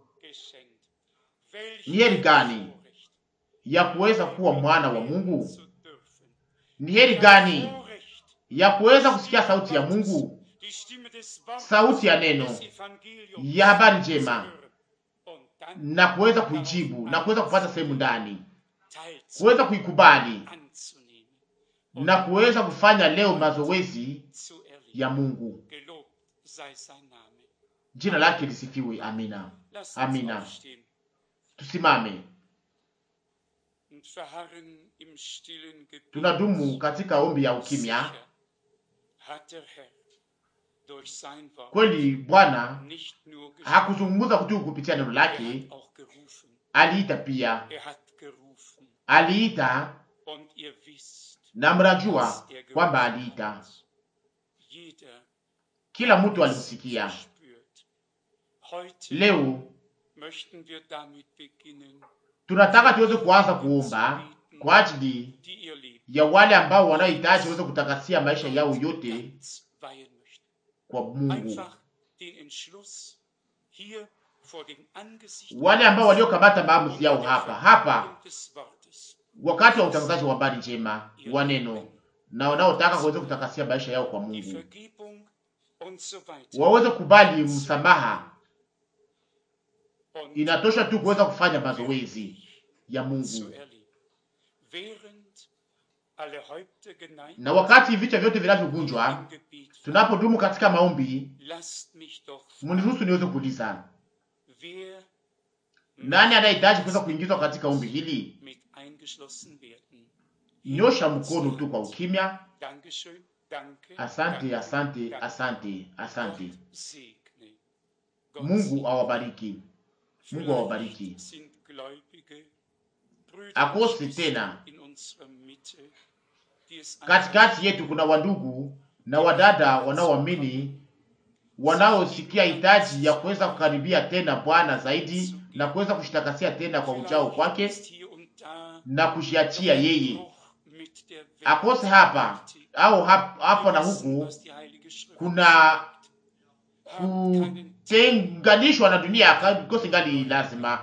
[SPEAKER 2] Ni heri gani ya kuweza kuwa mwana wa Mungu? Ni heri gani ya kuweza kusikia sauti ya Mungu, sauti ya neno ya habari njema, na kuweza kuijibu na kuweza kupata sehemu ndani, kuweza kuikubali na kuweza kufanya leo mazoezi ya Mungu. Jina lake lisifiwe. Amina, amina. Tusimame
[SPEAKER 1] verharren im stillen Gebet.
[SPEAKER 2] tunadumu katika ombi ya ukimya.
[SPEAKER 1] Sicher hat der Herr durch sein Wort
[SPEAKER 2] Kweli Bwana
[SPEAKER 1] nicht nur gesprochen,
[SPEAKER 2] hakuzungumza tu kupitia neno
[SPEAKER 1] er
[SPEAKER 2] lake,
[SPEAKER 1] hat auch gerufen.
[SPEAKER 2] aliita pia,
[SPEAKER 1] Er hat gerufen.
[SPEAKER 2] aliita
[SPEAKER 1] Und ihr wisst,
[SPEAKER 2] na mnajua
[SPEAKER 1] dass er
[SPEAKER 2] kwamba
[SPEAKER 1] gerufen
[SPEAKER 2] aliita.
[SPEAKER 1] hat. Jeder
[SPEAKER 2] Kila mtu
[SPEAKER 1] hat es
[SPEAKER 2] alimsikia.
[SPEAKER 1] gespürt. Heute
[SPEAKER 2] Leo
[SPEAKER 1] möchten wir damit beginnen,
[SPEAKER 2] tunataka tuweze kuanza kuomba kwa ajili
[SPEAKER 1] die ihr Leben
[SPEAKER 2] ya wale ambao wanaohitaji waweze kutakasia maisha yao yote
[SPEAKER 1] ganz weihen möchten.
[SPEAKER 2] kwa Mungu,
[SPEAKER 1] Einfach den Entschluss hier vor dem Angesicht
[SPEAKER 2] wale ambao waliokamata maamuzi yao hapa hapa
[SPEAKER 1] des Wortes
[SPEAKER 2] wakati wa utangazaji wa habari njema wa neno, na wanaotaka kuweza kutakasia maisha yao kwa
[SPEAKER 1] die
[SPEAKER 2] Mungu
[SPEAKER 1] Vergebung und so weiter.
[SPEAKER 2] waweze kubali msamaha.
[SPEAKER 1] Und
[SPEAKER 2] Inatosha tu kuweza kufanya mazoezi ya
[SPEAKER 1] zu
[SPEAKER 2] Mungu,
[SPEAKER 1] erleben. Während alle Häupter geneigt
[SPEAKER 2] na wakati vichwa vyote vinavyogunjwa,
[SPEAKER 1] im Gebet
[SPEAKER 2] tunapodumu katika maombi,
[SPEAKER 1] lasst mich doch
[SPEAKER 2] mniruhusu niweze kuuliza,
[SPEAKER 1] wer
[SPEAKER 2] nani anayehitaji kuweza kuingizwa katika ombi hili?
[SPEAKER 1] mit eingeschlossen werden.
[SPEAKER 2] Nyosha mkono tu kwa ukimya.
[SPEAKER 1] Dankeschön, danke.
[SPEAKER 2] Asante,
[SPEAKER 1] danke,
[SPEAKER 2] asante,
[SPEAKER 1] danke.
[SPEAKER 2] asante, asante.
[SPEAKER 1] Gott segne. Gott
[SPEAKER 2] Mungu awabariki, Mungu
[SPEAKER 1] Vielleicht
[SPEAKER 2] awabariki.
[SPEAKER 1] sind gläubige Brüder
[SPEAKER 2] Akose
[SPEAKER 1] und Schwestern
[SPEAKER 2] tena.
[SPEAKER 1] in unserer Mitte, die es
[SPEAKER 2] Katikati yetu kuna wandugu na wadada wanaoamini wanaosikia hitaji ya kuweza kukaribia tena Bwana zaidi na kuweza kushitakasia tena kwa ujao kwake
[SPEAKER 1] ist hier und da
[SPEAKER 2] na kujiachia yeye,
[SPEAKER 1] Bruch mit der Welt.
[SPEAKER 2] akose hapa au hap- hapo na
[SPEAKER 1] Wir wissen,
[SPEAKER 2] huku
[SPEAKER 1] was die Heilige Schrift
[SPEAKER 2] kuna
[SPEAKER 1] sagt. Haben keinen
[SPEAKER 2] kutenganishwa na dunia akose ngali lazima.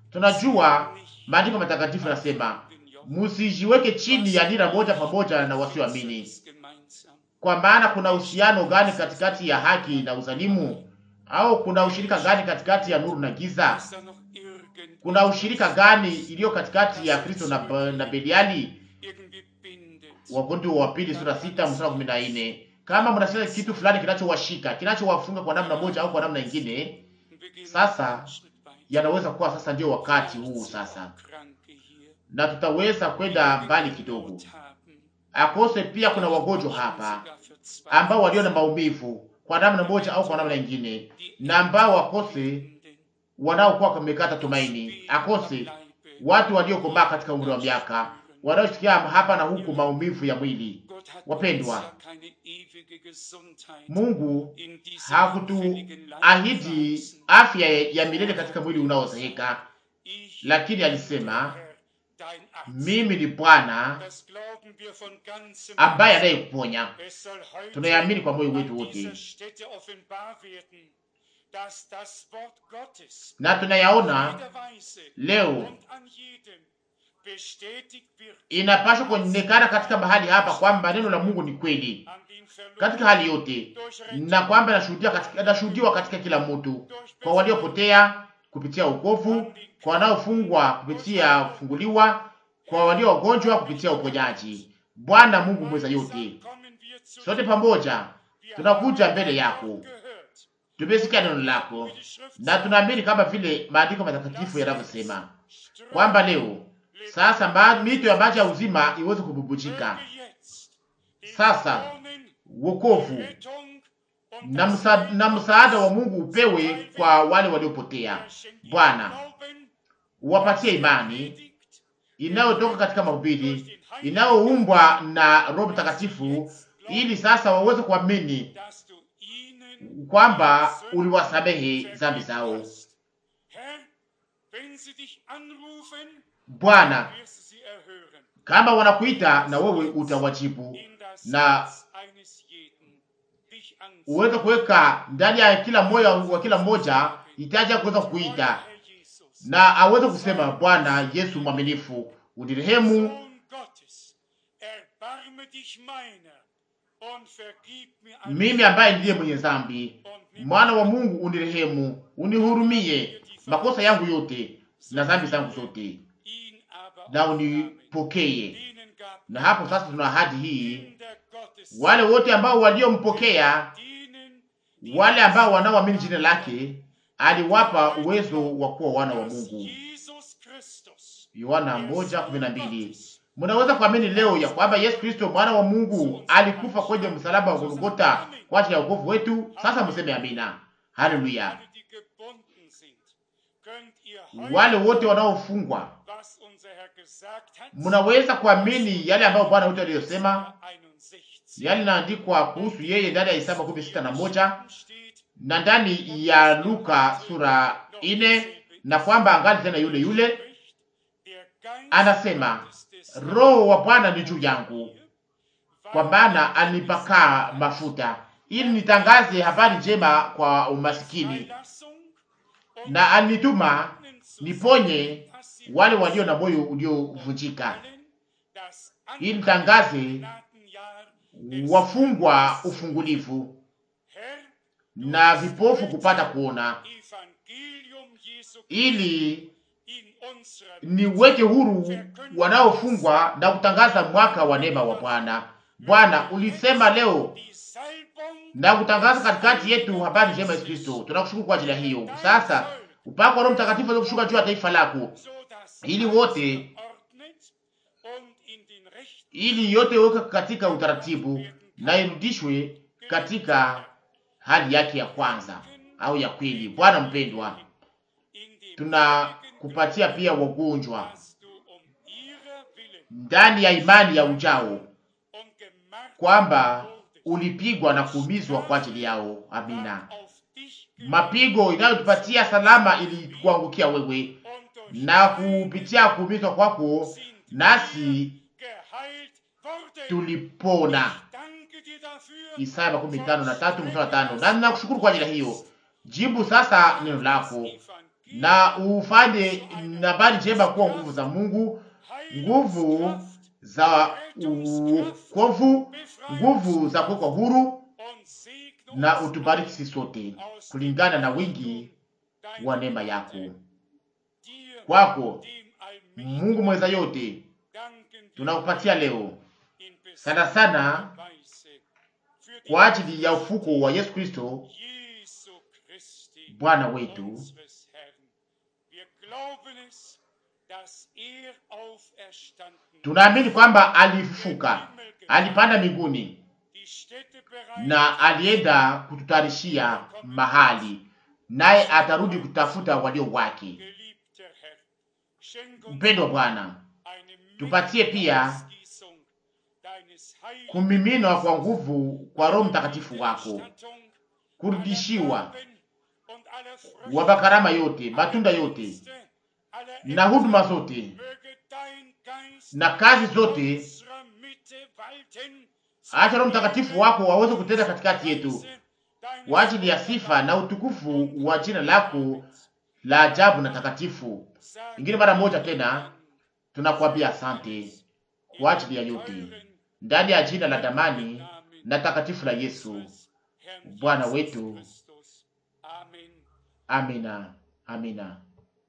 [SPEAKER 2] Tunajua maandiko matakatifu nasema musijiweke chini ya nira moja pamoja na wasioamini.
[SPEAKER 1] gemeinsam.
[SPEAKER 2] Kwa maana kuna uhusiano gani katikati ya haki na uzalimu? Au kuna ushirika gani katikati ya nuru na giza?
[SPEAKER 1] Ist da noch irgend
[SPEAKER 2] Kuna ushirika gani iliyo katikati ya Kristo na, na Beliali?
[SPEAKER 1] irgendwie bindet?
[SPEAKER 2] Wakorintho wa pili sura sita mstari wa kumi na nne. Kama mnasema kitu fulani kinachowashika kinachowafunga kwa namna moja au kwa namna nyingine,
[SPEAKER 1] Wir gehen
[SPEAKER 2] Sasa,
[SPEAKER 1] einen Schritt weiter.
[SPEAKER 2] yanaweza kuwa sasa ndio wakati huu sasa,
[SPEAKER 1] Kranke hier,
[SPEAKER 2] na tutaweza kwenda
[SPEAKER 1] die
[SPEAKER 2] mbali
[SPEAKER 1] Not
[SPEAKER 2] kidogo.
[SPEAKER 1] haben,
[SPEAKER 2] Akose pia kuna wagonjwa hapa
[SPEAKER 1] sogar verzweifelt
[SPEAKER 2] ambao walio na maumivu kwa namna moja au kwa namna nyingine, na ambao wakose
[SPEAKER 1] finden,
[SPEAKER 2] wanaokuwa wamekata tumaini, akose watu waliokomaa katika umri wa miaka wanaosikia hapa na huku maumivu ya mwili.
[SPEAKER 1] Gott hat
[SPEAKER 2] Wapendwa,
[SPEAKER 1] uns ja keine ewige Gesundheit
[SPEAKER 2] Mungu
[SPEAKER 1] in diesem hinfälligen Leib
[SPEAKER 2] hakutuahidi
[SPEAKER 1] verheißen.
[SPEAKER 2] afya ya milele katika mwili unaozeeka,
[SPEAKER 1] Ich,
[SPEAKER 2] lakini alisema
[SPEAKER 1] Herr, dein Arzt.
[SPEAKER 2] mimi ni Bwana
[SPEAKER 1] Das glauben wir von ganzem
[SPEAKER 2] ambaye
[SPEAKER 1] Herzen.
[SPEAKER 2] anayekuponya.
[SPEAKER 1] Es soll heute
[SPEAKER 2] Tunayamini kwa moyo
[SPEAKER 1] an
[SPEAKER 2] wetu
[SPEAKER 1] dieser
[SPEAKER 2] wote,
[SPEAKER 1] Stätte offenbar werden, dass das Wort Gottes
[SPEAKER 2] na tunayaona
[SPEAKER 1] in jeder Weise
[SPEAKER 2] leo
[SPEAKER 1] und an jedem bestätigt wird,
[SPEAKER 2] inapaswa kuonekana katika mahali hapa kwamba neno la Mungu ni kweli
[SPEAKER 1] an den
[SPEAKER 2] katika
[SPEAKER 1] Verlorenen,
[SPEAKER 2] hali yote,
[SPEAKER 1] durch
[SPEAKER 2] na
[SPEAKER 1] Rettung,
[SPEAKER 2] kwamba inashuhudia katika, inashuhudiwa katika kila mtu,
[SPEAKER 1] durch
[SPEAKER 2] kwa waliopotea kupitia ukovu, kwa wanaofungwa kupitia kufunguliwa, kwa walio wagonjwa kupitia uponyaji. Bwana Mungu mweza yote,
[SPEAKER 1] Gemeinsam kommen wir zu
[SPEAKER 2] sote
[SPEAKER 1] dir.
[SPEAKER 2] pamoja
[SPEAKER 1] Wir
[SPEAKER 2] tunakuja
[SPEAKER 1] haben
[SPEAKER 2] mbele
[SPEAKER 1] dein
[SPEAKER 2] yako,
[SPEAKER 1] Wort gehört.
[SPEAKER 2] tumesikia neno lako
[SPEAKER 1] Wie die Schrift
[SPEAKER 2] na
[SPEAKER 1] sagt,
[SPEAKER 2] tunaamini kama vile maandiko matakatifu yanavyosema
[SPEAKER 1] Ströme
[SPEAKER 2] kwamba leo sasa ma- mito ya maji ya uzima iweze kububujika.
[SPEAKER 1] möge jetzt die
[SPEAKER 2] Sasa,
[SPEAKER 1] Verlorenen
[SPEAKER 2] Wokovu
[SPEAKER 1] Rettung und
[SPEAKER 2] na,
[SPEAKER 1] das
[SPEAKER 2] msa, na msaada wa Mungu upewe kwa wale waliopotea.
[SPEAKER 1] Er schenkt ihnen
[SPEAKER 2] Bwana,
[SPEAKER 1] Glauben,
[SPEAKER 2] uwapatie imani
[SPEAKER 1] predigt,
[SPEAKER 2] inayotoka katika mahubiri inayoumbwa na Roho Mtakatifu, ili sasa waweze kuamini
[SPEAKER 1] dass du ihnen
[SPEAKER 2] kwamba uliwasamehe dhambi zao.
[SPEAKER 1] hast. Herr, wenn sie dich anrufen,
[SPEAKER 2] Bwana,
[SPEAKER 1] wirst du sie erhören.
[SPEAKER 2] kama wanakuita na wewe utawajibu,
[SPEAKER 1] In das
[SPEAKER 2] na
[SPEAKER 1] Herz eines jeden dich anziehen.
[SPEAKER 2] uweze kuweka ndani ya kila moyo wa kila mmoja hitaji ya kuweza kuita
[SPEAKER 1] Herr Jesus,
[SPEAKER 2] na aweze kusema Bwana Yesu mwaminifu, unirehemu
[SPEAKER 1] Sohn Gottes, erbarme dich meiner und vergib mir alle
[SPEAKER 2] mimi ambaye ndiye mwenye dhambi.
[SPEAKER 1] und nimm
[SPEAKER 2] Mwana wa Mungu, unirehemu, unihurumie makosa yangu yote na dhambi zangu zote,
[SPEAKER 1] ihn aber
[SPEAKER 2] na
[SPEAKER 1] aufnahmen.
[SPEAKER 2] unipokee.
[SPEAKER 1] Denen gab
[SPEAKER 2] Na hapo sasa tuna ahadi hii,
[SPEAKER 1] Kinder Gottes,
[SPEAKER 2] wale wote ambao waliompokea,
[SPEAKER 1] denen
[SPEAKER 2] wale ambao wanaoamini jina lake, aliwapa uwezo wa kuwa wana wa
[SPEAKER 1] dass
[SPEAKER 2] Mungu,
[SPEAKER 1] Jesus Christus
[SPEAKER 2] Yohana moja kumi na mbili. Mnaweza kuamini leo ya kwamba Yesu Kristo mwana wa Mungu alikufa kwenye msalaba wa Golgotha kwa ajili ya wokovu wetu? Sasa mseme amina. Haleluya!
[SPEAKER 1] Alle, die gebunden sind, könnt ihr heute,
[SPEAKER 2] Wale wote wanaofungwa,
[SPEAKER 1] was unser Herr gesagt hat,
[SPEAKER 2] mnaweza kuamini yale ambayo Bwana wetu aliyosema,
[SPEAKER 1] 61
[SPEAKER 2] yale inaandikwa kuhusu yeye ndani ya Isaya makumi sita na moja
[SPEAKER 1] steht,
[SPEAKER 2] na ndani ya Luka sura ine, na kwamba angali tena yule yule
[SPEAKER 1] spricht, der Geist
[SPEAKER 2] anasema,
[SPEAKER 1] Gottes des
[SPEAKER 2] Roho wa Bwana ni juu yangu,
[SPEAKER 1] Herrn,
[SPEAKER 2] kwa maana alinipakaa mafuta ili nitangaze habari njema kwa umasikini,
[SPEAKER 1] Freilassung und
[SPEAKER 2] na alinituma
[SPEAKER 1] Gefangenen zu
[SPEAKER 2] niponye
[SPEAKER 1] passiv
[SPEAKER 2] wale walio na moyo uliovunjika,
[SPEAKER 1] allen das
[SPEAKER 2] ili nitangaze
[SPEAKER 1] Gnadenjahr des
[SPEAKER 2] wafungwa ufungulivu
[SPEAKER 1] Herr,
[SPEAKER 2] na vipofu kupata kuona,
[SPEAKER 1] Evangelium Jesu
[SPEAKER 2] ili
[SPEAKER 1] in unserer
[SPEAKER 2] niweke huru wanaofungwa na kutangaza mwaka wa neema wa Bwana. Bwana, ulisema leo
[SPEAKER 1] die Salbung
[SPEAKER 2] na kutangaza katikati yetu habari njema Yesu Kristo. Tunakushukuru kwa ajili ya hiyo. Sasa upako wa Roho Mtakatifu aweze kushuka juu ya taifa lako,
[SPEAKER 1] so dass
[SPEAKER 2] ili
[SPEAKER 1] alles
[SPEAKER 2] wote
[SPEAKER 1] geordnet und in den Rechten
[SPEAKER 2] ili yote iweke katika utaratibu na irudishwe katika hali yake ya kwanza au ya kweli. Bwana mpendwa,
[SPEAKER 1] in den
[SPEAKER 2] tunakupatia pia wagonjwa
[SPEAKER 1] hast du um ihrer Willen
[SPEAKER 2] ndani ya imani ya ujao
[SPEAKER 1] und gemartert
[SPEAKER 2] kwamba
[SPEAKER 1] wurdest,
[SPEAKER 2] ulipigwa na kuumizwa kwa ajili yao. Amina.
[SPEAKER 1] war auf dich gelegt
[SPEAKER 2] Mapigo inayotupatia salama ilikuangukia wewe,
[SPEAKER 1] und durch
[SPEAKER 2] na
[SPEAKER 1] deine
[SPEAKER 2] kupitia kuumizwa kwako
[SPEAKER 1] sind
[SPEAKER 2] nasi
[SPEAKER 1] geheilt worden.
[SPEAKER 2] tulipona.
[SPEAKER 1] Danke dir dafür.
[SPEAKER 2] Isaya makumi tano na tatu mstari wa tano. Na ninakushukuru kwa ajili ya hiyo. Jibu sasa neno lako na ufanye habari njema kuwa nguvu za Mungu, nguvu za ukovu, nguvu za kuwekwa huru, na utubariki sisi sote kulingana na wingi wa neema yako. Kwako Mungu mweza yote, tunakupatia leo sana sana kwa ajili ya ufuko wa Yesu Kristo Bwana wetu. Tunaamini kwamba alifufuka, alipanda mbinguni na alienda kututayarishia mahali, naye atarudi kutafuta walio wake. Mpendwa Bwana, tupatie pia kumiminwa kwa nguvu kwa Roho Mtakatifu wako, kurudishiwa wa makarama yote, matunda yote na huduma zote na kazi zote. Acha Roho Mtakatifu wako waweze kutenda katikati yetu kwa ajili ya sifa na utukufu wa jina lako la ajabu na takatifu. Ingine mara moja tena tunakuambia asante kwa ajili ya yote ndani ya jina la damani na takatifu la Yesu Bwana wetu. Amina, amina.